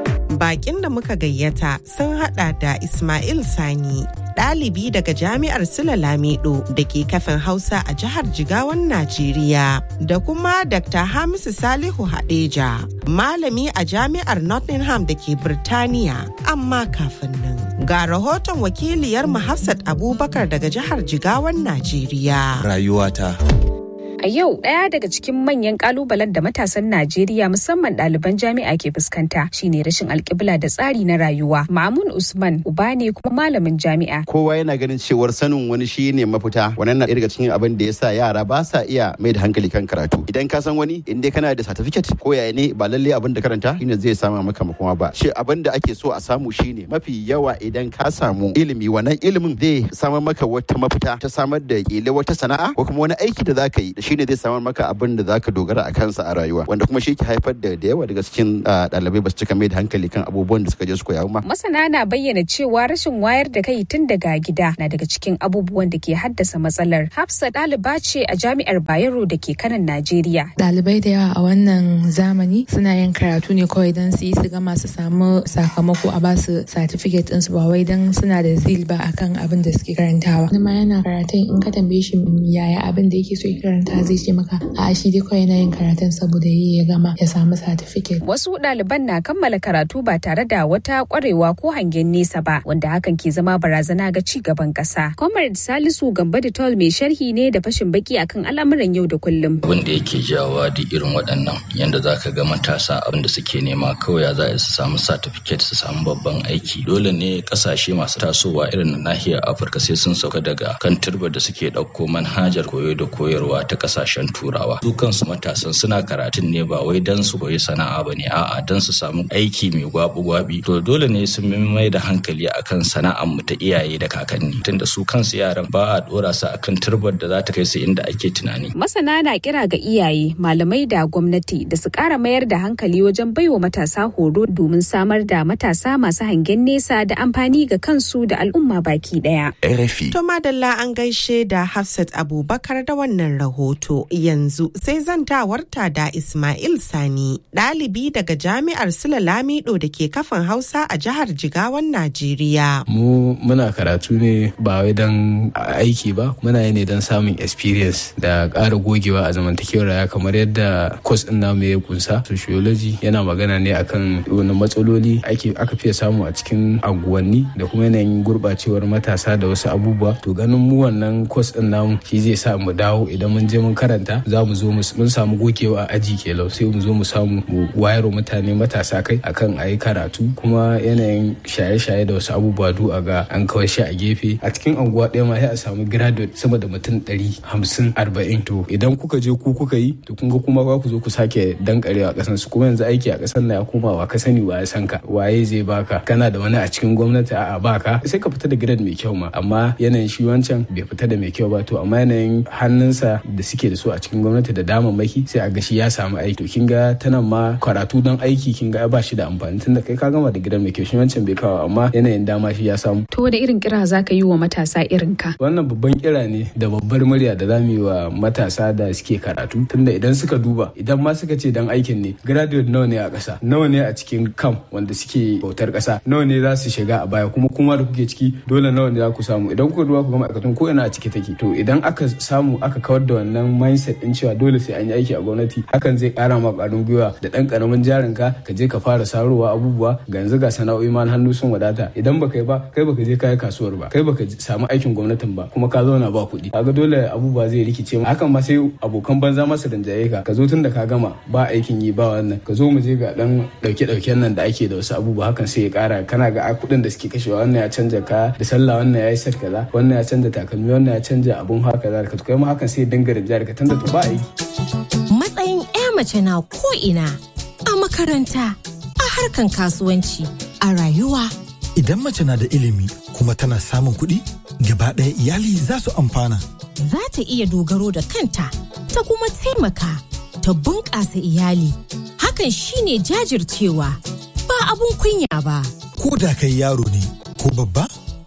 Bakin da muka gayyata sun hada da Ismail Sani, ɗalibi daga Jami'ar Sula Lamido da ke kafin Hausa a jihar Jigawan Najeriya, da kuma Dr. Hamisu Salihu Hadeja, malami a Jami'ar Nottingham da ke Birtaniya. Amma kafin nan, ga rahoton wakiliyar Hafsat Abubakar daga jihar Jigawan Najeriya. Rayuwata. A yau ɗaya daga cikin manyan kalubalen da matasan Najeriya musamman ɗaliban jami'a ke fuskanta shine rashin alƙibla da tsari na rayuwa. Mamun Usman uba ne kuma malamin jami'a. Kowa yana ganin cewar sanin wani shi ne mafita. Wannan na ɗaya daga cikin abin da ya sa yara ba sa iya mai da hankali kan karatu. Idan ka san wani in dai kana da certificate ko yaya ne ba lalle abin da karanta shine zai sama maka makoma ba. Shi abin da ake so a samu shine mafi yawa idan ka samu ilimi wannan ilimin zai samar maka wata mafita ta samar da kila wata sana'a ko kuma wani aiki da za ka yi shine zai samar maka abin da zaka dogara a kansa a rayuwa wanda kuma shi ke haifar da da yawa daga cikin ɗalibai ba su cika mai da hankali kan abubuwan da suka je su koya ba. Masana na bayyana cewa rashin wayar da kai tun daga gida na daga cikin abubuwan da ke haddasa matsalar. Hafsa ɗaliba ce a jami'ar Bayero da ke kanan Najeriya. Ɗalibai da yawa a wannan zamani suna yin karatu ne kawai don su yi su gama su samu sakamako a basu certificate ɗinsu ba wai don suna da zil ba akan abin da suke karantawa. Wani ma yana karatun in ka tambaye shi yaya abin da yake so ya karanta zai ce maka a shi dai kawai yana yin karatun saboda yi ya gama ya samu certificate. Wasu ɗaliban na kammala karatu ba tare da wata ƙwarewa ko hangen nesa ba wanda hakan ke zama barazana ga ci gaban ƙasa. Comrade Salisu Gambo da Tol mai sharhi ne da fashin baki akan al'amuran yau da kullum. Abin da yake jawa da irin waɗannan yanda za ka ga matasa abin da suke nema kawai ya za su samu certificate su samu babban aiki. Dole ne ƙasashe masu tasowa irin na nahiyar Afirka sai sun sauka daga kan turbar da suke ɗauko manhajar koyo da koyarwa ta ƙasashen turawa su kansu matasan suna karatun ne ba wai dan su koyi sana'a ba ne a'a dan su samu aiki mai gwabi gwabi to dole ne sun mai da hankali akan sana'ar mu ta iyaye da kakanni tunda su kansu yaran ba a dora su akan turbar da za ta kai su inda ake tunani masana na kira ga iyaye malamai da gwamnati da su ƙara mayar da hankali wajen baiwa matasa horo domin samar da matasa masu hangen nesa da amfani ga kansu da al'umma baki daya RFI to madalla an gaishe da Hafsat Abubakar da wannan rahoto yanzu sai zantawarta da Ismail Sani, ɗalibi daga Jami'ar Sula Lamido da ke kafin Hausa a jihar Jigawan Najeriya. Mu muna karatu ne ba wai don aiki ba, muna yi ne don samun experience da ƙara gogewa a zamantakewar rayuwa kamar yadda kwas ɗin namu ya kunsa. Sociology yana magana ne akan wani matsaloli ake aka fiye samu a cikin anguwanni da kuma yanayin gurɓacewar matasa da wasu abubuwa. To ganin mu wannan kwas ɗin namu shi zai sa mu dawo idan mun je mun karanta za mu zo mun samu gogewa a aji kelau sai mu zo mu samu mu wayar mutane matasa kai akan a yi karatu kuma yanayin shaye-shaye da wasu abubuwa du a ga an kawai shi a gefe a cikin anguwa ɗaya ma sai a samu graduate sama da mutum ɗari hamsin arba'in to idan kuka je ku kuka yi to kun ga kuma ba ku zo ku sake dankarewa ƙasan su kuma yanzu aiki a ƙasar na ya koma wa ka sani wa ya san ka waye zai baka kana da wani a cikin gwamnati a'a baka sai ka fita da grade mai kyau ma amma yanayin shi wancan bai fita da mai kyau ba to amma yanayin hannunsa da suke da su a cikin gwamnati da damammaki sai a ga shi ya samu aiki to kin ga tanan ma karatu don aiki kin ga ba shi da amfani tunda kai ka gama da gidan mai kyau shi wancan bai kawo amma yanayin dama shi ya samu to da irin kira za ka yi wa matasa irin ka wannan babban kira ne da babbar murya da za mu yi wa matasa da suke karatu tunda idan suka duba idan ma suka ce dan aikin ne graduate nawa ne a ƙasa nawa ne a cikin kam wanda suke bautar ƙasa nawa ne za su shiga a baya kuma kuma da kuke ciki dole nawa ne za ku samu idan kuka duba ku ga ma'aikatan ko ina a ciki take to idan aka samu aka kawar da wannan mindset din cewa dole sai an yi aiki a gwamnati hakan zai kara ma ƙwarin gwiwa da ɗan ƙaramin jarin ka ka je ka fara sarowa abubuwa ga yanzu ga sana'o'i ma hannu sun wadata idan baka yi ba kai baka je kai kasuwar ba kai baka samu aikin gwamnatin ba kuma ka zauna ba kuɗi kaga dole abubuwa zai rikice hakan ma sai abokan banza masu rinjaye ka ka zo tun da ka gama ba aikin yi ba wannan ka zo mu je ga dan dauke dauken nan da ake da wasu abubuwa hakan sai ya kara kana ga kuɗin da suke kashewa wannan ya canja ka da sallah wannan ya yi sat kaza wannan ya canja takalmi wannan ya canja abun haka da ka kai ma hakan sai ya dinga rinjaye ka tunda to ba aiki matsayin 'ya mace na ko ina a makaranta a harkan kasuwanci a rayuwa idan mace na da ilimi kuma tana samun kuɗi gaba ɗaya iyali za su amfana za ta iya dogaro da kanta ta kuma taimaka ta bunƙasa iyali hakan shine jajircewa ba abun kunya ba ko da kai yaro ne ko babba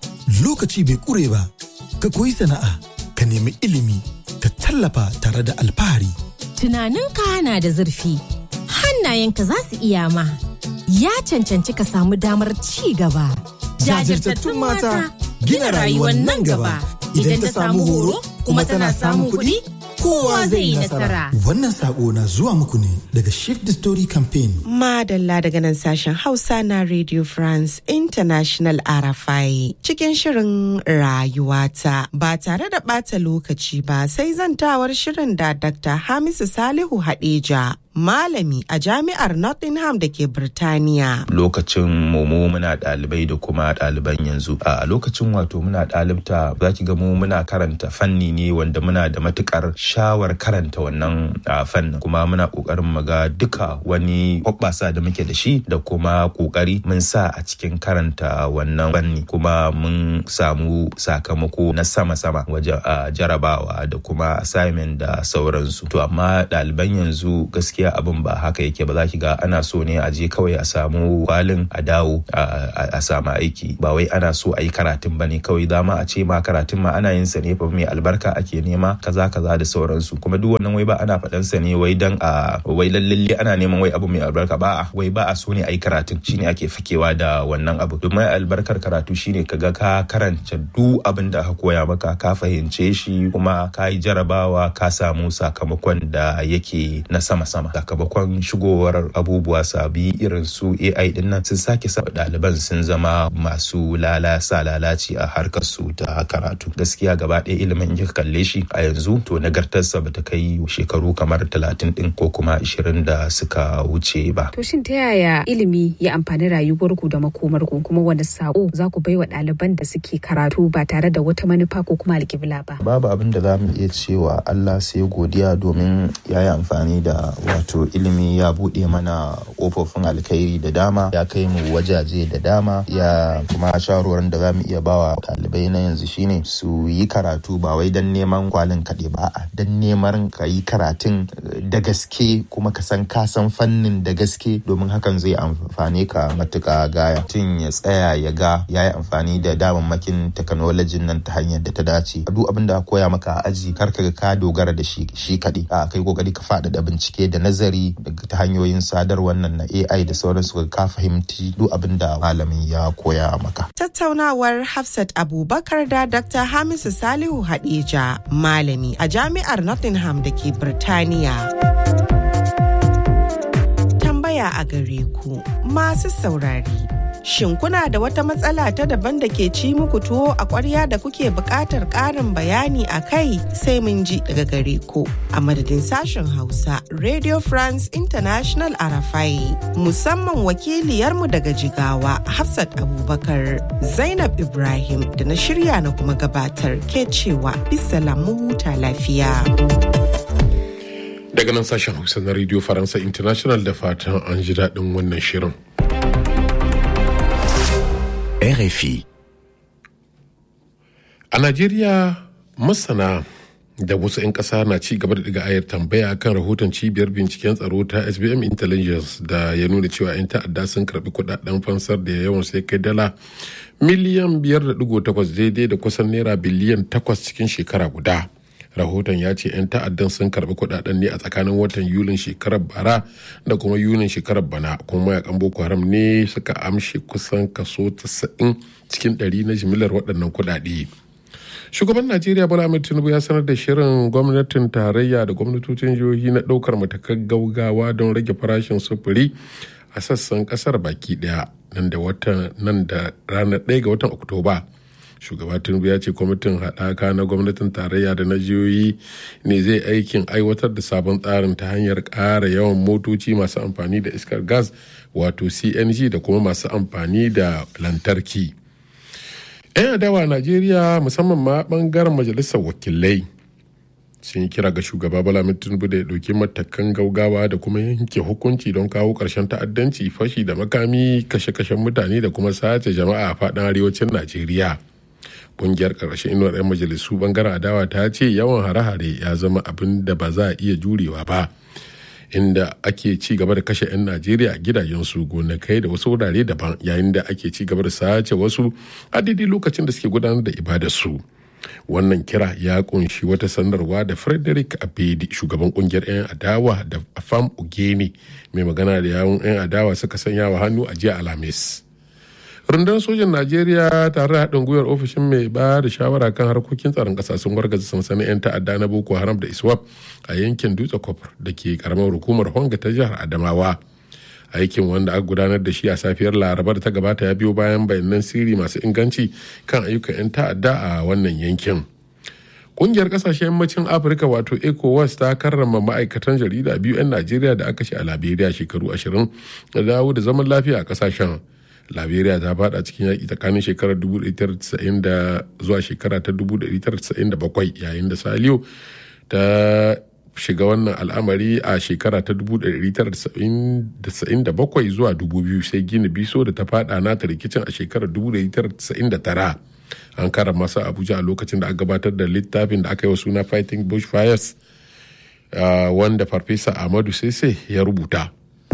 lokaci bai ƙure ba ka koyi sana'a ka nemi ilimi ka tallafa tare da alfahari tunaninka na da zurfi hannayenka za su iya ma ya cancanci ka samu damar ci gaba. Jajirtattun mata gina rayuwar nan gaba. Idan ta samu horo kuma tana samun kuɗi, kowa zai yi nasara. Wannan sako na zuwa muku ne daga Shift the Story Campaign. Madalla daga nan sashen Hausa na Radio France International RFI cikin shirin rayuwata ba tare da ɓata lokaci ba sai zantawar shirin da Dr. Hamisu Salihu Hadeja malami a jami'ar Nottingham da ke Birtaniya. Lokacin mu muna ɗalibai da kuma ɗaliban yanzu. A lokacin wato muna ɗalibta za ki ga mu muna karanta fanni ne wanda muna da matukar shawar karanta wannan fannin kuma muna ƙoƙarin mu ga duka wani hoɓɓasa da muke da shi da kuma ƙoƙari mun sa a cikin karanta wannan fanni kuma mun samu sakamako na sama-sama wajen jarabawa da kuma assignment da sauransu. To amma ɗaliban yanzu gaskiya gaskiya abin ba haka yake ba za ki ga ana so ne a je kawai a samu kwalin a dawo a samu aiki ba wai ana so a yi karatun ba ne kawai dama a ce ma karatun ma ana yin sa ne fa mai albarka ake nema kaza kaza da sauransu kuma duk wannan wai ba ana faɗan sa ne wai dan a wai lallalle ana neman wai abu mai albarka ba a wai ba a so ne a yi karatun shine ake fakewa da wannan abu domin albarkar karatu shine kaga ka karanta duk abin da aka koya maka ka fahimce shi kuma ka yi jarabawa ka samu sakamakon da yake na sama-sama sakamakon shigowar abubuwa sabi irin su AI din nan sun sake sa ɗaliban sun zama masu lalasa lalaci a harkar su ta karatu gaskiya gaba ɗaya ilimin in kalle shi a yanzu to nagartarsa ba ta kai shekaru kamar talatin din ko kuma ashirin da suka wuce ba. To shin ta yaya ilimi ya amfani rayuwarku da makomarku kuma wani sako za ku bai wa ɗaliban da suke karatu ba tare da wata manufa ko kuma alƙibla ba? Babu abin da za mu iya cewa Allah sai godiya domin ya yi amfani da wato ilimi ya buɗe mana ƙofofin alkhairi da dama ya kai mu wajaje da dama ya kuma shawarwarin da za mu iya bawa ɗalibai na yanzu shine su yi karatu ba wai don neman kwalin kaɗai ba a don neman ka yi karatun da gaske kuma ka san ka san fannin da gaske domin hakan zai amfane ka matuƙa gaya tun ya tsaya ya ga ya yi amfani da damammakin teknolojin nan ta hanyar da ta dace duk abin da koya maka a aji kar ka ka dogara da shi shi kaɗai a kai kokari ka faɗaɗa bincike da nazari ta hanyoyin sadarwar nan na AI da sauransu ka fahimci duk abin da malamin ya koya maka. Tattaunawar Hafsat Abubakar da Dr. Hamisu Salihu Hadeja malami a jami'ar Nottingham da ke Birtaniya. Tambaya a gare ku masu saurari. Shin kuna da wata matsala ta daban da ke ci muku tuwo a ƙwarya da kuke buƙatar ƙarin bayani a kai sai mun ji daga gare ku. A madadin sashen Hausa, Radio France International Arafai, musamman wakiliyarmu daga Jigawa, Hafsat Abubakar, Zainab Ibrahim da na shirya na kuma gabatar ke cewa bisa mu huta lafiya. Daga nan sashen Hausa na Radio Faransa International da fatan an ji daɗin wannan shirin. RFI. A Najeriya masana da wasu 'yan ƙasa na ci gaba da daga ayar tambaya kan rahoton cibiyar binciken tsaro ta SBM Intelligence da ya nuna cewa 'yan ta'adda sun karbi kudaden fansar da yawan sai kai dala miliyan 5.8 daidai da kusan naira biliyan 8 cikin shekara guda. rahoton ya ce 'yan ta'addan sun karbi kudaden ne a tsakanin watan yulin shekarar bara da kuma yulin shekarar bana kuma mayakan boko haram ne suka amshe kusan kaso 90 cikin 100 na jimilar waɗannan kudade shugaban najeriya bola ahmed tinubu ya sanar da shirin gwamnatin tarayya da gwamnatocin jihohi na ɗaukar matakan gaugawa don rage farashin sufuri a sassan ƙasar baki ɗaya nan da nan da ranar 1 ga watan oktoba shugaba tinubu ya ce kwamitin haɗaka na gwamnatin tarayya da na jihohi ne zai aikin aiwatar da sabon tsarin ta hanyar ƙara yawan motoci masu amfani da iskar gas wato cng da kuma masu amfani da lantarki 'yan adawa najeriya musamman ma bangaren majalisar wakilai sun yi kira ga shugaba bala tinubu da ya ɗauki matakan gaugawa da kuma yanke hukunci don kawo ƙarshen ta'addanci fashi da makami kashe-kashen mutane da kuma sace jama'a a faɗin arewacin najeriya kungiyar ƙarshen inuwar 'yan majalisu bangaren adawa ta ce yawan hare-hare ya zama abin da ba za a iya jurewa ba inda ake ci gaba da kashe 'yan najeriya a gidajensu gonakai da wasu wurare daban yayin da ake ci gaba da sace wasu a daidai lokacin da suke gudanar da ibadarsu wannan kira ya kunshi wata sanarwa da frederick abedi shugaban kungiyar 'yan adawa da afam ugeni mai magana da yawun 'yan adawa suka sanya wa hannu a jiya alhamis rundunar sojan najeriya tare da haɗin gwiwar ofishin mai ba da shawara kan harkokin tsaron ƙasa sun wargaza sansanin 'yan ta'adda na boko haram da iswap a yankin dutse kofar da ke karamar hukumar honga ta jihar adamawa aikin wanda aka gudanar da shi a safiyar laraba da ta gabata ya biyo bayan bayanan sirri masu inganci kan ayyukan 'yan ta'adda a wannan yankin kungiyar kasashen yammacin afirka wato ecowas ta karrama ma'aikatan jarida biyu 'yan najeriya da aka shi a liberia shekaru ashirin da dawo da zaman lafiya a kasashen liberia ta fada cikin yaƙi tsakanin shekarar 1990 da zuwa shekara ta 1997 yayin da saliyo ta shiga wannan al'amari a shekara ta 1997 zuwa 2000 sai gini biso da ta fada nata rikicin a shekarar 1999 an kara masa abuja a lokacin da aka gabatar da littafin da aka yi wa suna fighting bushfires wanda farfesa ahmadu sese ya rubuta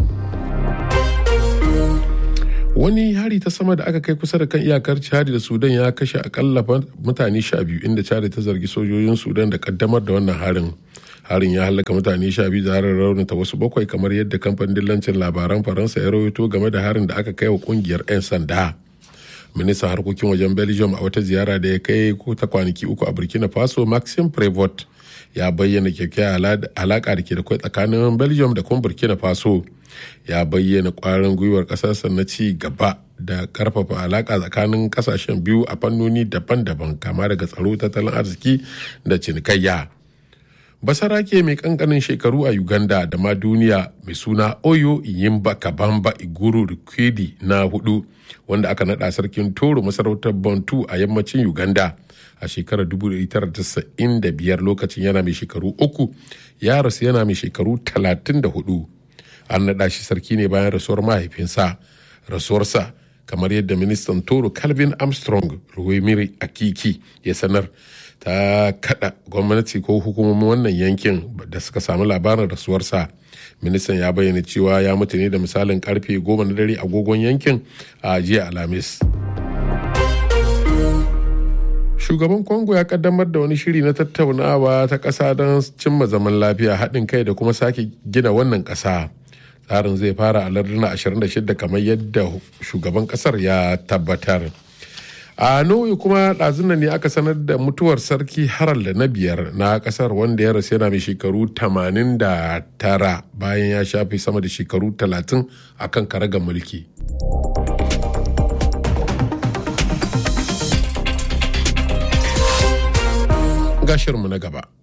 wani hari ta sama da aka kai kusa da kan iyakar chad da sudan ya kashe akalla mutane sha biyu inda chad ta zargi sojojin sudan da kaddamar da wannan harin harin ya halaka mutane sha biyu da harin raunata wasu bakwai kamar yadda kamfanin dillancin labaran faransa ya rawaito game da harin da aka kai wa kungiyar 'yan sanda ministan harkokin wajen belgium a wata ziyara da ya kai ta kwanaki uku a burkina faso maxime prevot ya bayyana kyakkyawar alaka da ke da kwai tsakanin belgium da kuma burkina faso ya bayyana kwarin gwiwar kasarsa na ci gaba da karfafa alaka tsakanin kasashen biyu a fannoni daban-daban kama daga tsaro tattalin arziki da cinikayya basarake mai kankanin shekaru a uganda da ma duniya mai suna oyo yimba kabamba iguru rikwedi na hudu wanda aka nada sarkin toro masarautar bantu a yammacin uganda a shekarar 1995 lokacin yana mai shekaru uku ya rasu yana mai shekaru 34 an naɗa shi sarki ne bayan rasuwar mahaifinsa rasuwarsa kamar yadda ministan toro calvin armstrong ruwemiri akiki ya sanar ta kada gwamnati ko hukumomin wannan yankin da suka samu labarin rasuwarsa ministan ya bayyana cewa ya mutu ne da misalin karfe goma na dare agogon yankin a jiya alhamis shugaban congo ya kaddamar da wani shiri na tattaunawa ta ƙasa don cimma zaman lafiya haɗin kai da kuma sake gina wannan ƙasa tsarin zai fara a larduna 26 kamar yadda shugaban ƙasar ya tabbatar a norway kuma ɗazuna ne aka sanar da mutuwar sarki harald na biyar na ƙasar wanda ya rasu yana mai shekaru 89 bayan ya shafe sama da shekaru 30 a kan karagar mulki gashinmu na gaba